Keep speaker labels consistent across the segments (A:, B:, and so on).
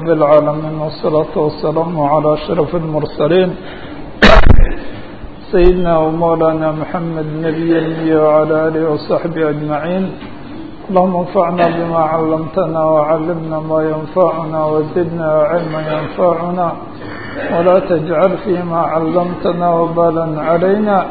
A: رب العالمين والصلاة والسلام على أشرف المرسلين سيدنا ومولانا محمد نبي المية وعلى آله وصحبه أجمعين اللهم انفعنا بما علمتنا وعلمنا ما ينفعنا وزدنا علما ينفعنا ولا تجعل فيما علمتنا وبالا علينا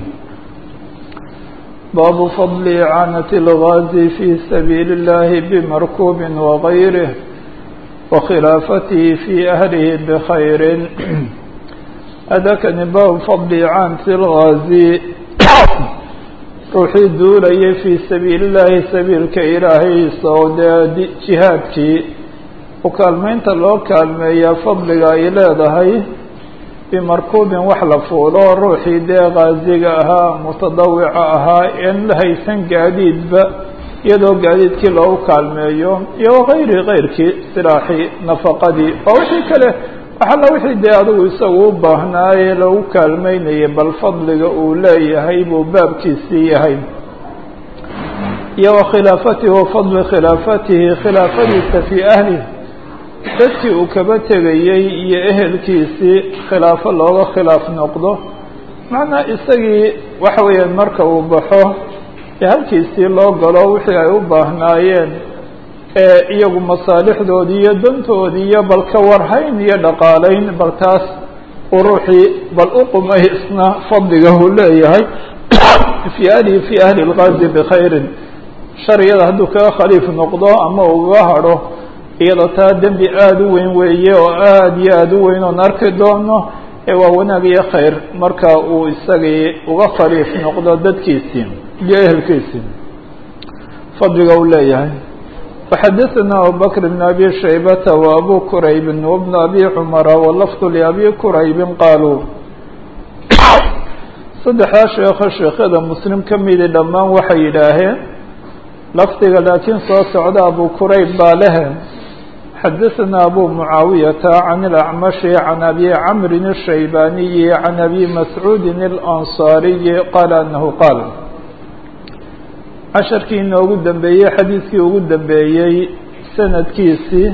A: باب فضل إعانة الغازي في سبيل الله بمركوب وغيره وخلافته في أهله بخير هذا كان باب فضل إعانة الغازي ruuxii duulayay fii sabiili illaahi sabiilka ilaahay sowdee jihaadkii u kaalmeynta loo kaalmeeyaa fadliga ay leedahay bimarkuubin wax la fuulo ruuxii dee khaasiga ahaa mutadawica ahaa een la haysan gaadiidba iyadoo gaadiidkii loogu kaalmeeyo iyo wakayri kayrkii silaaxii nafaqadii oo wixii kale waxalla wixii dee adigu isagu u baahnaaye lagu kaalmeynayay bal fadliga uu leeyahay buu baabkiisii yahay iyo wa khilaafatihi wa fadli khilaafatihi khilaafadiisa fii ahlih dadkii uu kaba tegayey iyo ehelkiisii khilaafo looga khilaaf noqdo macnaa isagii waxa weeyaan marka uu baxo ee halkiisii loo galo wixii ay u baahnaayeen ee iyagu masaalixdoodii iyo dantoodii iyo bal ka warhayn iyo dhaqaalayn bal taas uu ruuxii bal u qumaysna fadliga uu leeyahay fii ahlihi fii ahli lgaazi bikhayrin shariyada hadduu kaga khaliif noqdo ama uga hadho iyadoo taa dembi aada u weyn weeye oo aada iyo aada u weyn oon arki doono ee waa wanaag iyo khayr marka uu isagii uga khaliif noqdo dadkiisii iyo ehelkiisii fadliga uu leeyahay وxadثna abubكر بن أbي شhaybة وأbو كرayb وبن أbي cمر وlفظ لأbي كرayb qaalوu saddexdaa sheeko sheekyada mslim ka midi dhammaan waxay yidhaaheen lafdiga laakiin soo socda abu كرayb baa lehe xadaثna أbو معaaوiيaةa عن الأعمشh عن أbي cمr الشhaybاniي عن أbي مسعوud الأنصاaري qال أنه qاal casharkii inoogu dambeeyey xadiidkii ugu dambeeyey sanadkiisii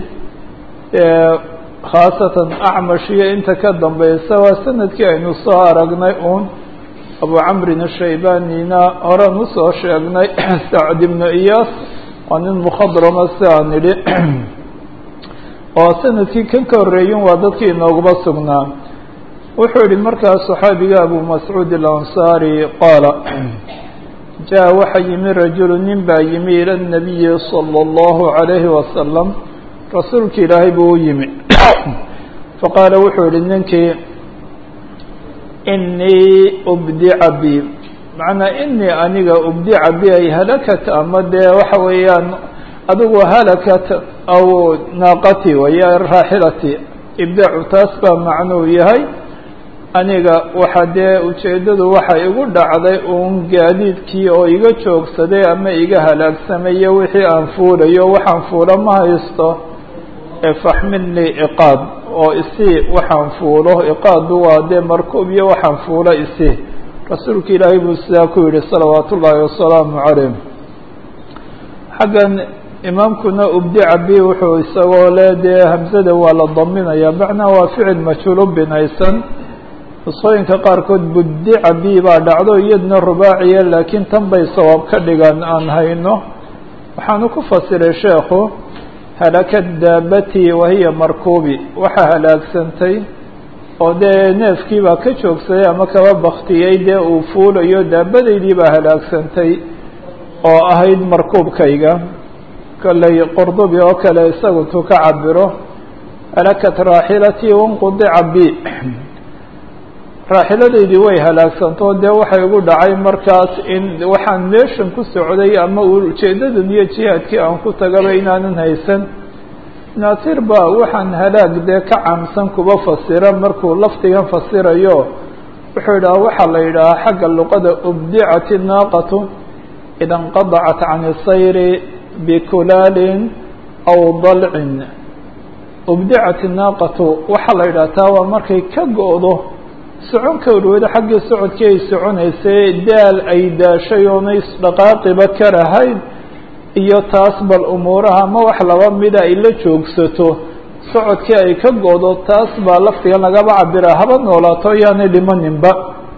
A: khaasatan acmash iyo inta ka dambeysa waa sanadkii aynu soo aragnay uun abu camrin ashaybanina horan usoo sheegnay sacd ibnu iyaas waa nin mukhadrama si aan nidhi oo sanadkii kan ka horreeyin waa dadkii inooguba sugnaa wuxuu yihi markaas saxaabiga abu mascuud alansaari qaala jaa waxaa yimi rajulu nin baa yimi ila nabiyi salى اllahu عalayhi wasalam rasuulki ilaahay buu u yimi faqaala wuxuu yihi ninkii inii ubdica bi macnaa inii aniga ubdica bi ay halakat ama dee waxa weeyaan adigu halakat aw naaqati waya raaxilati ibdaacu taas baa macnuu yahay aniga waxa dee ujeeddadu waxa igu dhacday uun gaadiidkii oo iga joogsaday ama iga halaagsamaya wixii aan fuulayo waxaan fuulo ma haysto faxmilnii iqaad oo isii waxaan fuulo iqaadu waa dee markuub iyo waxaan fuulo isii rasuulka ilaahay buu sidaa ku yihi salawaat ullaahi wasalaamu calayh xaggan imaamkuna ubdica bi wuxuu isagoo le dee hamsada waa la daminaya macnaa waa ficil majhuulo binaysan nusqooyinka qaarkood buddica bi baa dhacdo iyaduna rubaaciya laakiin tan bay sawaab ka dhigan aan hayno waxaanu ku fasiray sheekhu halakad daabati wahiya markuubi waxaa halaagsantay oo dee neefkii baa ka joogsaday ama kaba baktiyey dee uu fuulayo daabadaydii baa halaagsantay oo ahayd markuubkayga kolley qurdubi oo kale isagu intuu ka cabiro halakat raaxilatii wanqudica bi raaxiladaydii way halaagsantoo dee waxay ugu dhacay markaas in waxaan meeshan ku socday ama ujeedadan iyo jihaadkii aan ku tagaba inaanan haysan naasir baa waxaan halaag dee ka caamsan kuba fasira markuu lafdigan fasirayo wuxuu yidhaha waxaa la yidhahaa xagga luqada ubdicat naaqatu ida inqadacat can sayri bikulaalin aw dalcin ubdicat naaqatu waxaa la yidhaha taa waa markay ka go-do socon kawrwada xaggii socodkii ay soconaysay daal ay daashay oonay dhaqaaqiba ka rahayn iyo taas bal umuuraha ma wax laba mida ay la joogsato socodkii ay ka goodo taas baa laftigan lagaba cabira haba noolaato yaanay dhimaninba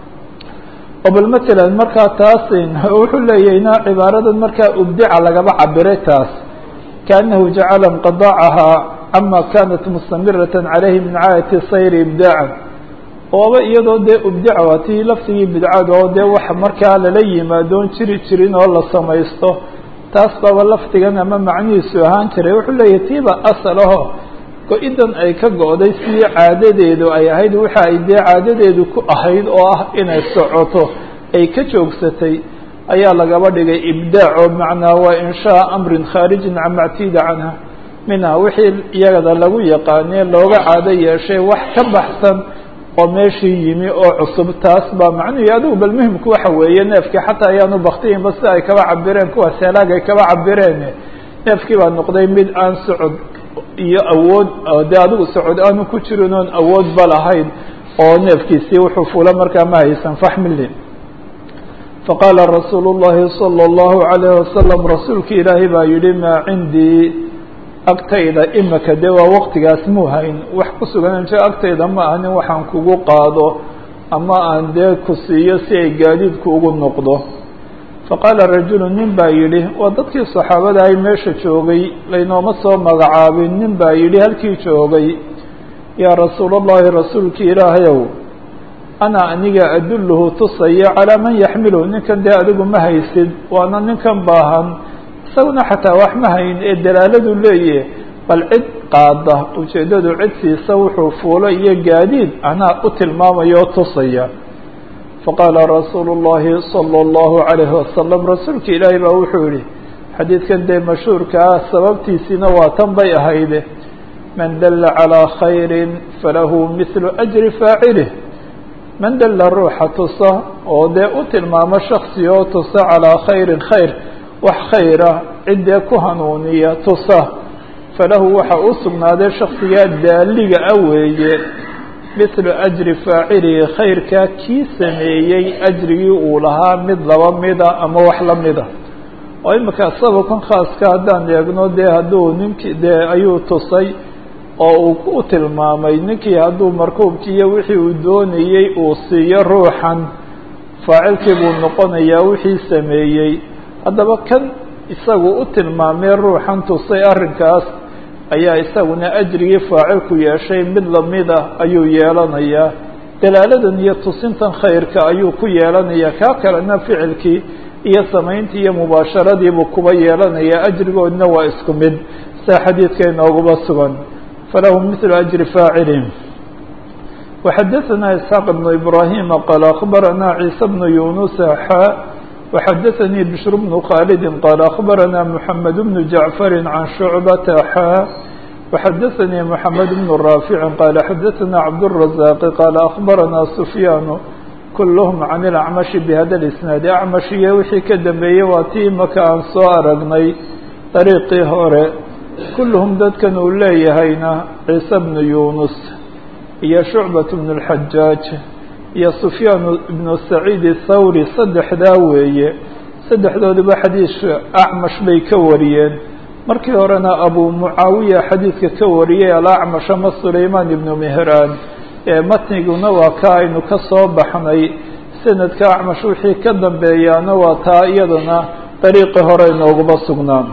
A: oo bal matalan markaa taas wuxuu leeyahayna cibaaradan markaa ubdica lagaba cabiray taas kaanahu jacala inqidaacahaa cama kanat mustamirata calayhi min caadati sayri ibdaacan ooba iyadoo dee ubdica waa tii laftigii bidcada oo dee wax markaa lala yimaadoon jiri jirin oo la samaysto taas baaba laftigan ama macnihiisu ahaan jiray wuxuu leeyahay tiiba asal aho go-idan ay ka go-day sidii caadadeedu ay ahayd waxa ay dee caadadeedu ku ahayd oo ah inay socoto ay ka joogsatay ayaa lagaba dhigay ibdaac oo macnaa waa inshaa amrin khaarijin cama ctiida canha minha wixii iyagada lagu yaqaanee looga caado yeeshay wax ka baxsan oo meeshii yimi oo cusub taas baa macnuhi adigu bal muhimku waxa weeye neefkii xataa ayaanu baktiinba sida ay kaba cabireen kuwaas helaag ay kaba cabireen neefkii baa noqday mid aan socod iyo awood dee adigu socod aanu ku jirin oon awoodba lahayn oo neefkiisii wuxuu fula markaa ma haysan faxmili faqaala rasuulu llahi salى اllahu alayh wasalam rasuulki ilaahay baa yihi maa cindii agtayda imika dee waa waqtigaas muu hayn wax ku sugan je agtayda ma aha nin waxaan kugu qaado ama aan dee ku siiyo si ay gaadiidku ugu noqdo faqaala rajulu nin baa yidhi waa dadkii saxaabada ay meesha joogay laynooma soo magacaabin nin baa yidhi halkii joogay yaa rasuul allahi rasuulki ilaahayow ana aniga adulluhu tusaya calaa man yaxmiluhu ninkan dee adigu ma haysid waana ninkan baahan isaguna xataa wax ma hayn ee dalaaladu leeyahe bal cid qaada ujeeddadu cid siisa wuxuu fuulo iyo gaadiid anaa u tilmaamaya oo tusaya faqaala rasuulu llahi salى اllahu alayhi wasalam rasuulka ilaahay baa wuxuu yihi xadiidkan dee mashhuurka ah sababtiisiina waa tan bay ahayde man dalla calىa khayri falahu mihlu ajri faacilih man dalla ruuxa tusa oo dee u tilmaamo shaksi oo tusa calىa khayrin khayr wax khayra ciddee ku hanuuniya tusa falahu waxa u sugnaaday shaksigaa daaliga ah weeye mithlu ajri faacilihi khayrkaa kii sameeyey ajrigii uu lahaa mid laba mida ama wax la mida oo imika sababkan khaaska haddaan eegno dee hadduu ninkii dee ayuu tusay oo uu u tilmaamay ninkii hadduu markuubkii iyo wixii uu doonayey uu siiyo ruuxan faacilkii buu noqonayaa wixii sameeyey haddaba kan isagu u tilmaamay ruuxan tusay arrinkaas ayaa isaguna ajrigii faacilku yeeshay mid lamida ayuu yeelanayaa dalaaladan iyo tusintan khayrka ayuu ku yeelanayaa kaa kalena ficilkii iyo samayntii iyo mubaasharadiibuu kuba yeelanayaa ajrigoodna waa isku mid sida xadiidka inooguba sugan falahu mithlu ajri faacilin وxadaثna isxaaq بن ibrahima qaal akbarana ciisa bnu yunusa xa وxadaثnii bشhr bnu khaalidi qaal akbarana mحamed bnu jaعfari can shucbata xa وxadaثnii mحamed bn raafici qaal xadaثna cabdالرaزاaqi qaal akbarana sufyaanu kulhm can اlacmashi bhada اisnaadi acmash iyo wixii ka dambeeyey waa tii maka aan soo aragnay dariiqii hore kulluhum dadkan uu leeyahayna ciise bnu yunus iyo shucbat bnu اlxajaaj iyo sufyaan ibnu saciid thawri saddexdaa weeye saddexdooduba xadiidka acmash bay ka wariyeen markii horena abu mucaawiya xadiidka ka wariyay alacmash ama sulaymaan ibnu mehraan ee matniguna waa ka aynu ka soo baxnay sanadka acmash wixii ka dambeeyaana waa taa iyadana dariiqii hore inooguba sugnaan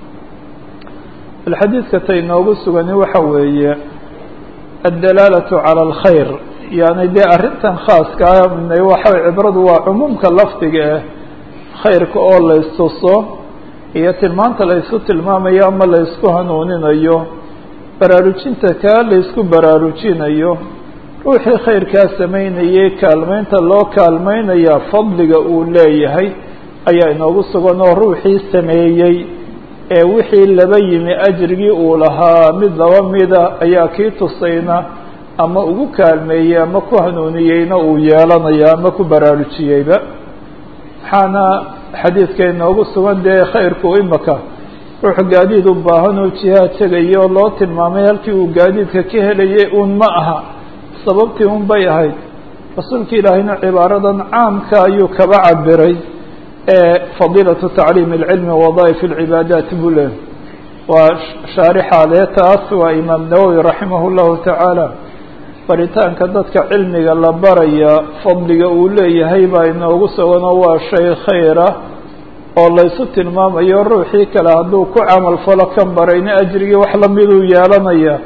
A: alxadiidka ta inoogu sugani waxa weeye addalaalatu cala alkhayr yani dee arrintan khaaska ah waxa cibradu waa cumuumka lafdiga ah khayrka oo la istuso iyo tilmaanta la ysku tilmaamayo ama la ysku hanuuninayo baraarujinta kaa la ysku baraarujinayo ruuxii khayrkaa samaynayay kaalmeynta loo kaalmeynaya fadliga uu leeyahay ayaa inoogu sugan oo ruuxii sameeyey ee wixii laba yimi ajrigii uu lahaa mid laba mida ayaa kii tusayna ama ugu kaalmeeyey ama ku hanuuniyeyna uu yeelanaya ama ku baraarujiyeyba waxaana xadiidka inoogu sugan dee khayrku imaka ruux gaadiid u baahan oo jihaad tegaya oo loo tilmaamay halkii uu gaadiidka ka helayay uun ma aha sababtii un bay ahayd rasuulka ilaahayna cibaaradan caamka ayuu kaba cabiray ee fadiilatu tacliim اlcilmi wadaaif اlcibaadaat buu leh waa shaarixaale taas waa imaam nawowi raximah llahu tacaala baritaanka dadka cilmiga la baraya fadliga uu leeyahay baa inoogu suganoo waa shay khayra oo laysu tilmaamayo ruuxii kale hadduu ku camal falo kan barayna ajrigii wax lamiduu yeelanaya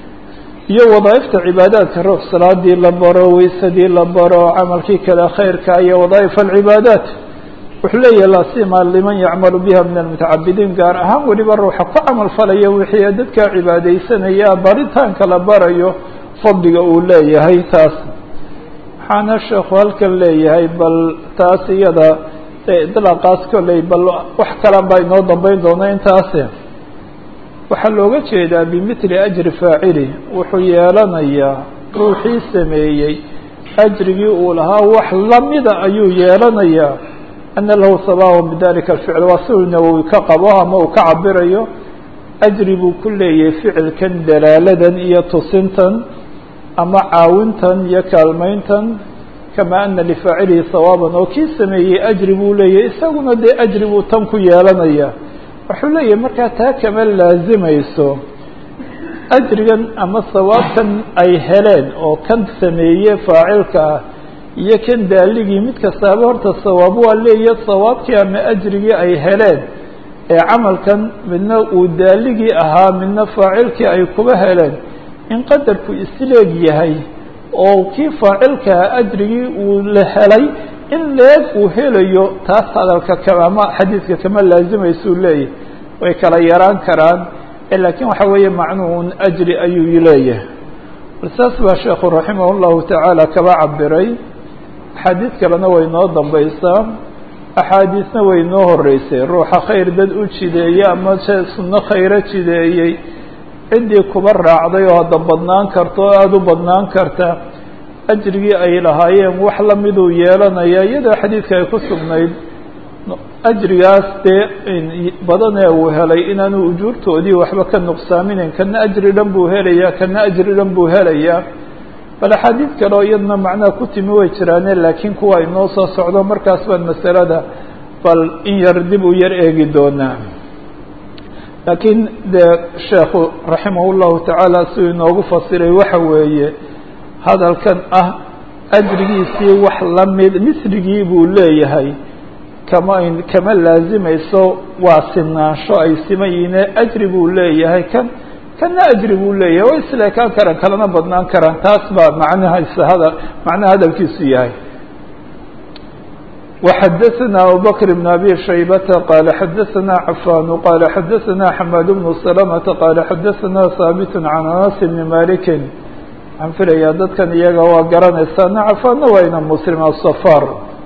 A: iyo wadaaifta cibaadaadka ruux salaadii la baro weysadii la baro camalkii kale khayrka iyo wadaaif alcibaadaat wuxuu leeyahay lasima liman yacmalu biha min almutacabidiin gaar ahaan weliba ruuxa ku camal falaya wixii dadka cibaadeysanaya baritaanka la barayo fadliga uu leeyahay taas waxaana sheekhu halkan leeyahay bal taas iyada idlaaqaas kolley bal wax kalan baa inoo dambeyn doona intaase waxaa looga jeedaa bimithli ajri faacili wuxuu yeelanayaa ruuxii sameeyey ajrigii uu lahaa wax lamida ayuu yeelanayaa ana lahu sababan bidalika alficl waa siduu nawowi ka qabo ama uu ka cabirayo ajri buu ku leeyahay ficilkan dalaaladan iyo tusintan ama caawintan iyo kaalmeyntan kama ana lifaacilihi sawaaban oo kii sameeyey ajri buu leeyahay isaguna dee ajri buu tan ku yeelanaya wuxuu leeyahay markaa taa kama laazimayso ajrigan ama sawaabkan ay heleen oo kan sameeye faacilka ah iyo kan daaligii mid kastaaba horta sawaab waa leeya sawaabkii ama ajrigii ay heleen ee camalkan midna uu daaligii ahaa midna faacilkii ay kuba heleen in qadarku isleeg yahay oo kii faacilkaa ajrigii uu la helay in leeg uu helayo taas hadalka kama xadiidka kama laazimaysuu leeyahay way kala yaraan karaan laakiin waxa weeye macnuun ajri ayuu leeyahay bal saas baa sheekhu raximah llahu tacaala kaba cabiray axaadiis kalena way noo dambaysaa axaadiisna way noo horeysay ruuxa khayr dad u jideeyey ama sunno khayro jideeyey ciddii kuba raacday oo hadda badnaan karta oo aada u badnaan karta ajrigii ay lahaayeen wax lamiduu yeelanaya iyadoo xadiidka ay ku sugnayd ajrigaas dee badanee uu helay inaanu ujuurtoodii waxba ka nuqsaaminayn kana ajri dhan buu helayaa kana ajri dhan buu helayaa bal axaadiid kale oo iyadna macnaha ku timi way jiraane laakiin kuwa inoo soo socdo markaas baan masalada bal in yar dib u yar eegi doonaa laakiin dee sheekhu raximah llahu tacaala siduu inoogu fasiray waxa weeye hadalkan ah ajrigiisii wax lamid misligii buu leeyahay kama kama laazimayso waa sinaansho ay siman yihiine ajri buu leeyahay kan kana ajri buu leeyahay way isleekaan karaan kalana badnaan karaan taas baa macnahasa hada macnaha hadalkiisu yahay وxadثna abubكر بن أbي شhaybة qال xadثna cفاn qال xadثna حmاd بن سلمة qال xadثna haaبت عن أنس بن مالك waxaan filayaa dadkan iyaga waa garanaysaana cفاanna waa ina msلم الصفاr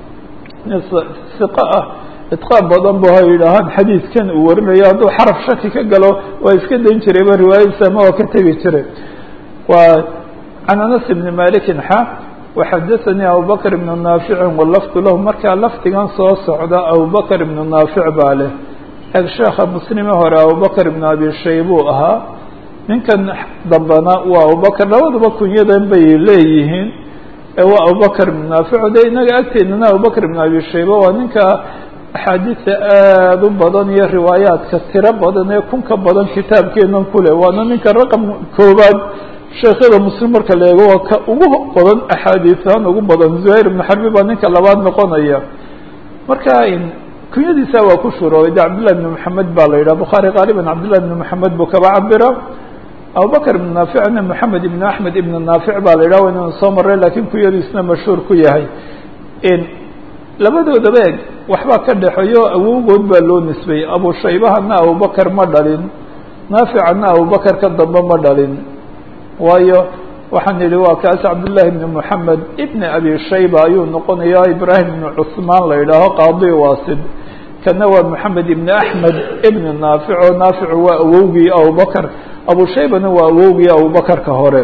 A: ثiq ah iطqاan badan bu ha yidhaahaan xadiidkan uu warinayo hadduu xarف shaki ka galo waa iska dayn jirayba riwaayadiisa ama waa ka tegi jiray waa عن أنس بن مالك xa وxadثnي abubكر بن ناaفiع wlfd lah markaa lafdigan soo socda abubكر بن ناaفiع baa leh eg sheeka mslime hore abubكر بن abi shaybuu ahaa ninkan dambana waa abubكر labaduba kunyadan bay leeyihiin waa abubكر بن ناaفiع de inaga agteedana abubكر بن abi shayba waa ninka axaadiista aad u badan iyo riwaayaadka tiro badan ee kun ka badan kitaabkeenan kule waana ninka raqم koobaad sheekyada muslim marka la eego waa ka ugu badan axaadiisahaan ugu badan zuhayr ibnu xarbi baa ninka labaad noqonaya marka kunyadiisa waa ku shuroobay de cabdillahi ibn maxamed baa la yidhaha bukhaari qaaliban cabdillahi ibn maxamed buu kaba cabira abubakr ibn naaficna moxamed ibn axmed ibn naafic baa la yidhaha waynanu soo maray lakiin kunyadiisna mashhuur ku yahay labadoodaba eg waxbaa ka dhexeeyo awowgood baa loo nisbeeyey abu shaybahana abubakar ma dhalin naaficana abubakar ka dambe ma dhalin waayo waxaan idhi waa kaas cabdالlahi بn mحamed ibn abi shayba ayuu noqonaya ibrahim ibn cثmaan la yidhaaho qaadi wasid kana waa moxamed ibn axmed ibn naafic oo naaficu waa awowgii abubakr abu shaybana waa awowgii abubakarka hore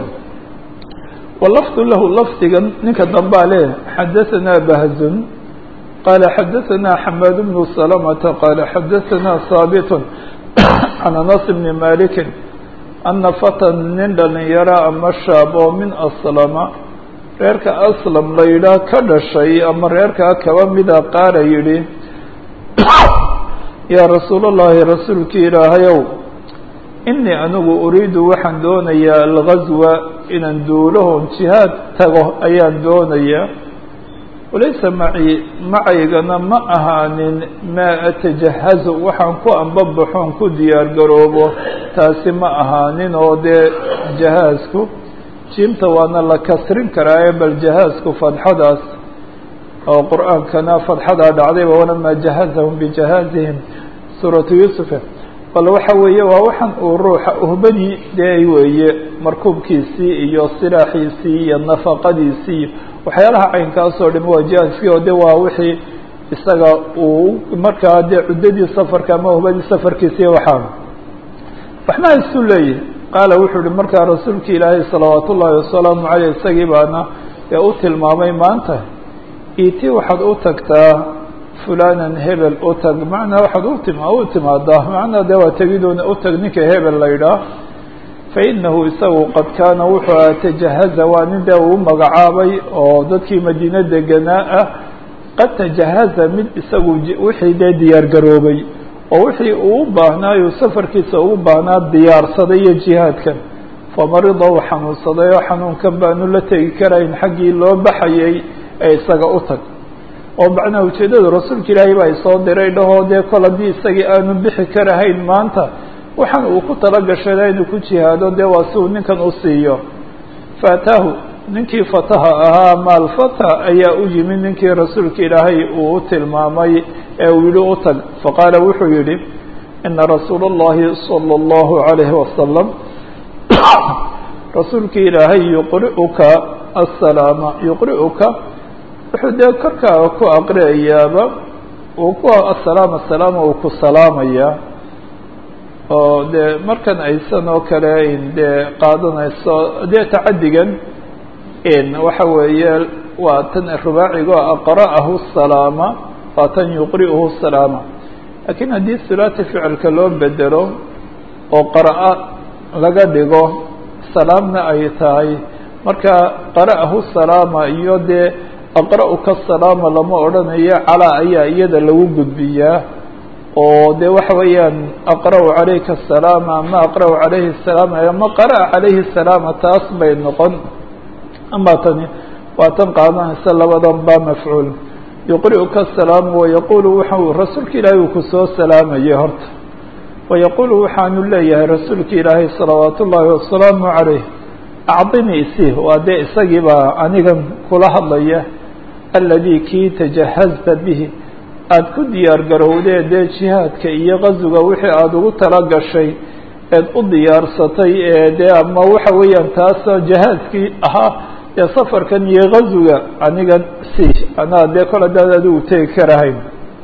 A: walafdu lahu lafdigan ninka dambaa leh xadaثana bahzun qala xadaثana xamaad bn سلمةa qala xadaثana haaبt can anas bn maliki ana fatan nin dhalinyaro ama shaab oo min aslama reerka aslam la yidhaah ka dhashay ama reerkaa kaba mida qaala yidhi yaa rasuul اllahi rasuulkii ilaahayow inii anigu uriidu waxaan doonayaa algazwa inaan duulahon jihaad tago ayaan doonayaa walaysa maci macaygana ma ahaanin maa atajahazu waxaan ku ambabaxoon ku diyaar garoobo taasi ma ahaanin oo dee jahaasku jiimta waana la kasrin karaaye bal jahaasku fadxadaas oo qur-aankana fadxadaa dhacdayba walamaa jahazahum bijahaazihim suuratu yuusufe bal waxa weeye waa waxaan uu ruuxa uhbadii dee weeye markuubkiisii iyo silaaxiisii iyo nafaqadiisii iyo waxyaalaha caynkaasoo dham waa jihaaskii oo de waa wixii isaga uu markaa dee cuddadii safarka ama uhbadii safarkiisii waxaa waxna isu leeyihi qaala wuxuu ihi markaa rasuulki ilaahay salawaat ullaahi wasalaamu caleyh isagii baana ee u tilmaamay maanta iti waxaad u tagtaa fulanan hebel u tag macnaa waxaad utim u timaadaa macnaa dee waa tegidoona u tag ninka hebel la yidhaah fainahu isagu qad kaana wuxuu aha tajahaza waa nin dee uu magacaabay oo dadkii madiine deganaa ah qad tajahaza mid isagu wixii dee diyaar garoobay oo wixii uu u baahnaayo safarkiisa ugu baahnaa diyaarsaday iyo jihaadkan famarida uu xanuunsaday oo xanuunkan baanu la tegi karayn xaggii loo baxayay ee isaga u tag oo macnaha ujeeddada rasuulka ilaahay baa isoo diray dhahoo dee kol haddii isagii aanu bixi karahayn maanta waxaan uu ku talagashada inuu ku jihaado dee waa si uu ninkan u siiyo faataahu ninkii fataha ahaa maalfata ayaa u yimid ninkii rasuulka ilaahay uu u tilmaamay ee uu yihi u tag faqaala wuxuu yihi ina rasuula اllahi salى اllahu عalayhi wasalam rasuulkii ilaahay yuqri'uka asalaama yuqri'uka wuxuu dee korkaaga ku aqriyayaaba uu ku asalaam asalaama uu ku salaamayaa oo dee markan aysan oo kale dee qaadanayso dee tacadigan waxa weeye waa tan rubaacigo aqra'ahu salaama waa tan yuqri'uhu salaama laakiin haddii sulaati ficilka loo bedelo oo qara'a laga dhigo salaamna ay tahay marka qara'ahu salaama iyo dee aqra'uka salaama lama odhanayo calaa ayaa iyada lagu gudbiyaa oo de waxa weeyaan aqra'u calayka asalaama ama aqra'u calayhi salaama ama qara'a calayhi salaama taas bay noqon ama tani waa tan qaadanaysa labadan ba mafcuul yuqri'uka asalaama wayaqulu waxau rasuulka ilaahay uu kusoo salaamayay horta wayaqulu waxaanu leeyahay rasuulka ilaahay salawaat ullaahi wasalaamu calayh acdini isi waa dee isagii baa anigan kula hadlaya aladii kii tajahazta bihi aada ku diyaar garowdee dee jihaadka iyo qazuga wixii aada ugu tala gashay eed u diyaarsatay ee dee ama waxa weeyaan taasoo jihaadkii ahaa dee safarkan iyo qazuga anigan si anaa dee kol haddaad adigu tegi karahayn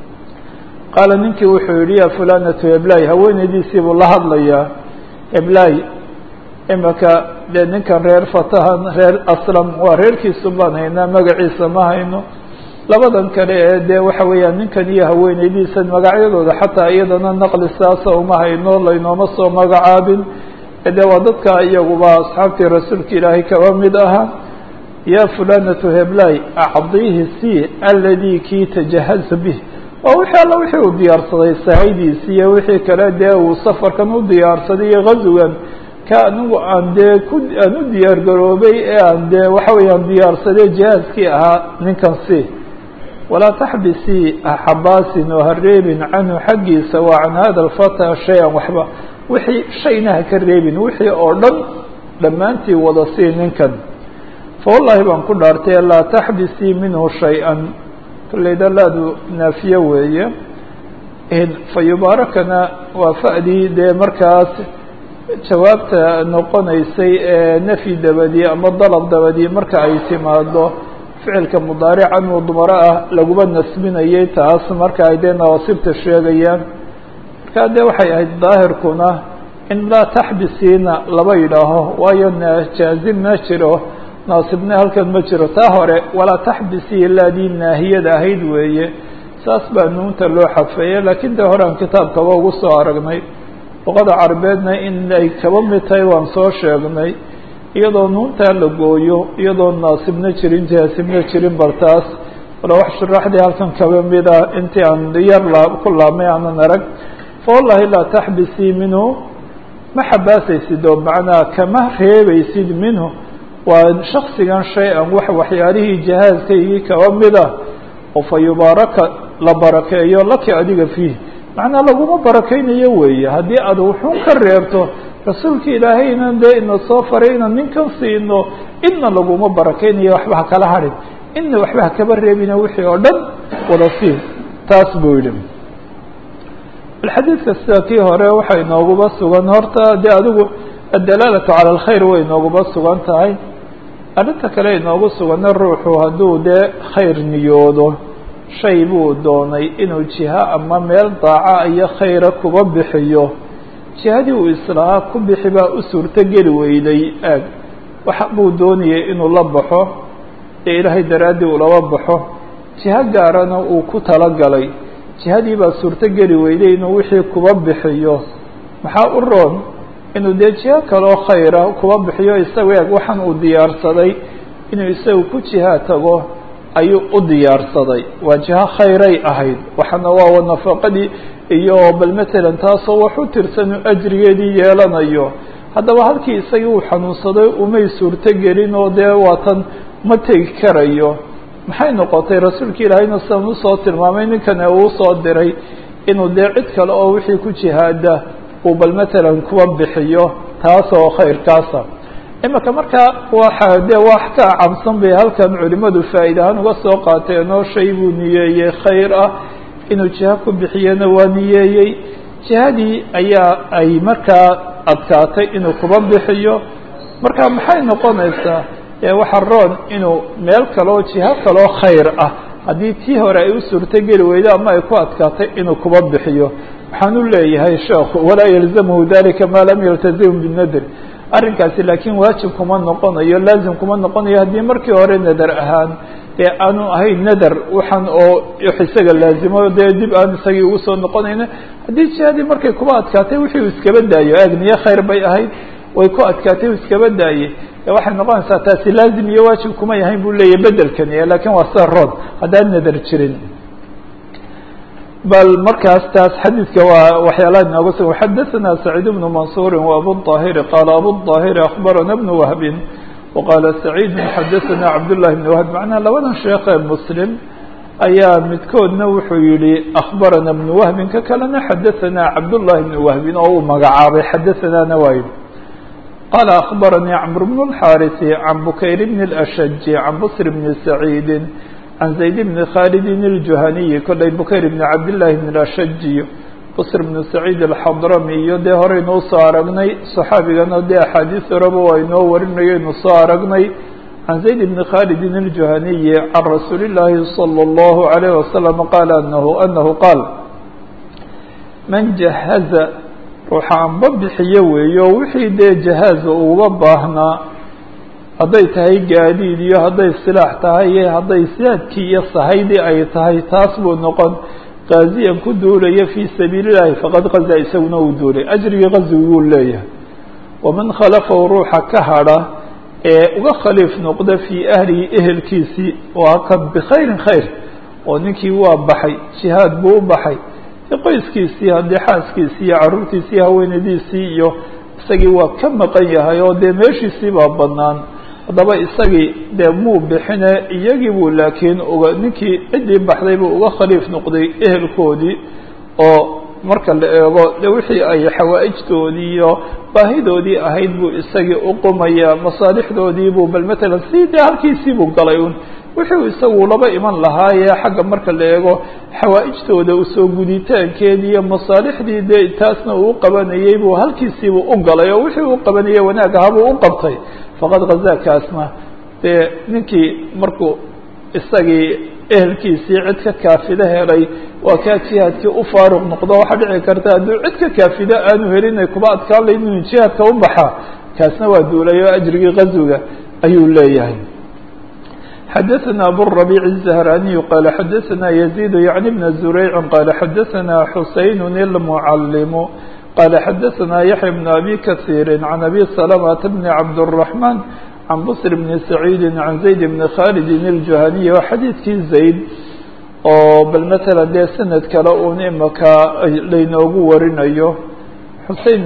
A: qaala ninkii wuxuu yihi ya fulanatu heblaay haweenaydiisii buu la hadlayaa heblaay imaka dee ninkan reer fatahan reer aslam waa reerkiisu baan haynaa magaciisa ma hayno labadan kale ee dee waxa weeyaan ninkan iyo haweenaydiisa magacyadooda xataa iyadana naqli saasa uma hayno laynooma soo magacaabin dee waa dadka iyaguba asxaabtii rasuulka ilaahay kaba mid ahaa ya fulanatu heblaay acdiihi si aladii kii tajahaza bih waa wixii alla wixii uu diyaarsaday sahaydiisi iyo wixii kale dee uu safarkan u diyaarsaday iyo gazugan ka anigu aan dee ku aan u diyaar garoobay ee aan dee waxa weeyaan diyaarsaday jihaaskii ahaa ninkan si walaa taxbisii axabaasin oo ha reebin canhu xaggiisa waa can hada alfata shay-an waxba wixii shayna ha ka reebin wixii oo dhan dhammaantii wada sii ninkan fa wallahi baan ku dhaartay laa taxbisii minhu shay-an kolleyda laadu naafiye weeye fa yubaarakana waa fa'dii dee markaas jawaabta noqonaysay ee nafyi dabadii ama dalab dabadii marka ay timaado ficilka mudaarican mudmaro ah laguma nasbinayay taas marka ay dee nawaasibta sheegayaan markaa dee waxay ahayd daahirkuna in laa taxbisiina laba yidhaaho waayo jaazim ma jiro naasibna halkan ma jiro taa hore walaa taxbisii laadii naahiyada ahayd weeye saas baa nuunta loo xadfeeye laakiin dee hore aan kitaabkaba ugu soo aragnay luqada carabeedna in ay kaba mid tahay waan soo sheegnay iyadoo nuuntaa la gooyo iyadoo naasibna jirin jaasimna jirin bartaas wala wax shuraaxdii halkan kaba mid ah intii aan yar laa ku laabmay aanan arag fa wallahi laa taxbisii minhu ma xabaasaysid oo macnaa kama reebaysid minhu waa shaksigan shay-an wax waxyaalihii jihaaskaygii kaba mida oo fa yubaaraka la barakeeyo laki adiga fiih macnaa laguma barakeynayo weeye haddii aad wuxuun ka reebto rasuulka ilaahayna dee ina soo faray inaan ninkan siino idna laguma barakeynayo waxba ha kala hadhin idna waxba ha kaba reebina wixii oo dhan wada sii taas buu yidhi xadiidka sida kii hore waxay nooguba sugan horta dee adigu addalaalatu cala alkhayr way nooguba sugan tahay arrinta kale inoogu sugana ruuxu hadduu dee khayr niyoodo shay buu doonay inuu jiho ama meel daaca iyo khayra kuba bixiyo jihadii uu islahaa ku bixi baa u suurto geli weyday aag waxa buu doonayay inuu la baxo ee ilaahay daraaddii uu laba baxo jiho gaarana uu ku talagalay jihadii baa suurto geli weyday inuu wixii kuba bixiyo maxaa u roon inuu dee jiho kaloo khayra kuba bixiyo isaga eeg waxaan uu diyaarsaday inuu isagu ku jiha tago ayuu u diyaarsaday waa jiho khayray ahayd waxaana waa nafaqadii iyo bal matalan taasoo wax u tirsanu ajrigeedii yeelanayo haddaba halkii isagii uu xanuunsaday umay suurto gelin oo dee waatan ma tegi karayo maxay noqotay rasuulka ilaahayna sidan usoo tilmaamay ninkana uu soo diray inuu dee cid kale oo wixii ku jihaada uu bal matalan kuba bixiyo taas oo khayrkaasa imika markaa waxa dee wax ka cabsan bay halkan culimadu faa'iida ahaan uga soo qaateen oo shay buu niyeeyey khayr ah inuu jiho ku bixiyana waa niyeeyey jihadii ayaa ay markaa adkaatay inuu kuba bixiyo marka maxay noqonaysaa waxa roon inuu meel kaloo jiho kaloo khayr ah haddii tii hore ay u suurto geli weydo ama ay ku adkaatay inuu kuba bixiyo waxaan u leeyahay sheekhu walaa yalzamhu dalika maa lam yaltazim binadr arrinkaasi laakiin waajib kuma noqonayo laazim kuma noqonayo haddii markii hore nadar ahaan dee aanu ahayn nadar waxaan oo isaga laazimo dee dib aan isagii ugu soo noqonayna haddii jihadii markay kuba adkaatay wixii uu iskaba daayo agniye khayr bay ahayd way ku adkaatay uu iskaba daayey waxay noqonaysaa taasi laazim iyo waajib kuma yahayn buu leeyahy bedelkani lakin waa sida rood haddaan nadar jirin bal markaas taas xadiidka waa waxyaalaha inooga sugan xadaثana سacيid بن maنصuuri وabu الطاhiri qaala abu الطاhiri أخbarana بن وهbi وqaala سacيid xadaثana cabdاللahi بن وهb macnaa labadan sheekee mslim ayaa midkoodna wuxuu yihi أخbarana بن وهbi ka kalena xadaثana cabdاللahi بن وهbi oo uu magacaabay xadaثanana waa yihi qala أخbaranii cمr بن الxاriث عan bukayr بن الأshج عan bصr بن سacيid عن زayd بن khالد الجuhaniي kolay bukayr بن cabdاللahi بن الأshج bصr بن سacيid الxadrami iyo dee horeynu usoo aragnay صxaabigana dee axaadiis horeba waa inoo warinayaynu soo aragnay عan زayd بن khالد الجuhaniي عan rasuuli الlahi صلى الlه عليه وسلم qال أنه أنه qاal man جahaزa ruuxa anba bixiyo weeyo wixii dee jahaaza uga baahnaa hadday tahay gaadiid iyo hadday silaax tahay iyo hadday siaadkii iyo sahaydii ay tahay taas buu noqon qaaziyan ku duulaya fii sabiili llahi faqad qaza isaguna uu duulay ajrigii qaziguu leeyahay waman khalafahu ruuxa ka hadha ee uga khaliif noqda fii ahlihi ehelkiisii waa ka bikhayrin khayr oo ninkii waa baxay jihaad buu u baxay qoyskiisii haddii xaaskiisii iyo carruurtiisii haweenadiisii iyo isagii waa ka maqan yahay oo dee meeshiisii baa bannaan haddaba isagii dee muu bixine iyagii buu laakiin uga ninkii ciddii baxday buu uga khaliif noqday ehelkoodii oo marka la eego de wixii ay xawaa'ijtoodii iyo baahidoodii ahayd buu isagii uqumaya masaalixdoodii buu bal matalan si dee halkiisii buu galay un wixii uu isagu laba iman lahaayee xagga marka la eego xawaa'ijtooda usoo guditaankeedii iyo masaalixdii dee taasna uu qabanayey buu halkiisiibuu u galay oo wixii uu qabanayey wanaag ahaabuu u qabtay faqad khazaakaasna dee ninkii markuu isagii ehelkiisii cid ka kaafida helay waa kaa jihaadkii u faaruq noqdo waxaa dhici karta hadduu cid ka kaafida aanu helin ay kuba adkaan layn inuu jihaadka u baxaa kaasna waa duulay oo ajrigii qazwiga ayuu leeyahay xadaثna abالربيع الزهراني qال xadaثna يزيد يعني بن زريع qال xadaثna حuسين المعلم qال xadaثna يحيى بن أbي كثير عن أbي سلمة بن عبدالرحمن عن بصر بن سعيد عن زيد بن khالد الجuهني waa xadiidkii زayd oo bal mثلا dee sanad kale un imaka laynoogu warinayo xusein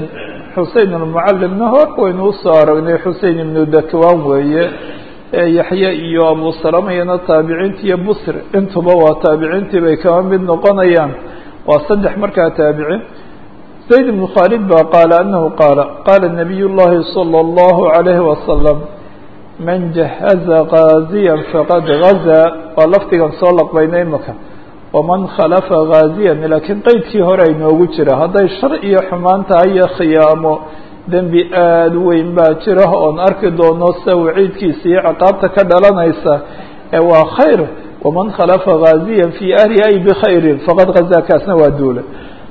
A: xusein almucalimna hor waynu usoo aragnay xusein ibnu dakwan weeye yaxye iyo abu salama iyana taabiciinti iyo busr intuba waa taabiciintii bay kaba mid noqonayaan waa saddex markaa taabicin zayd ibnu khaalid ba qaala anahu qaala qaala nabiy llahi salى اllahu عalayhi wasalam man jahaza gaaziya faqad gazaa waa lafdigan soo laqbayna imaka waman khalafa gaaziyan laakiin qeydkii hore aynoogu jira hadday shar iyo xumaan tahay iyo khiyaamo dembi aada u weyn baa jira oon arki doono sida waciidkiisa iyo ciqaabta ka dhalanaysa ee waa khayr waman khalafa gaaziyan fii ahli ay bikhayrin faqad gazaa kaasna waa duulay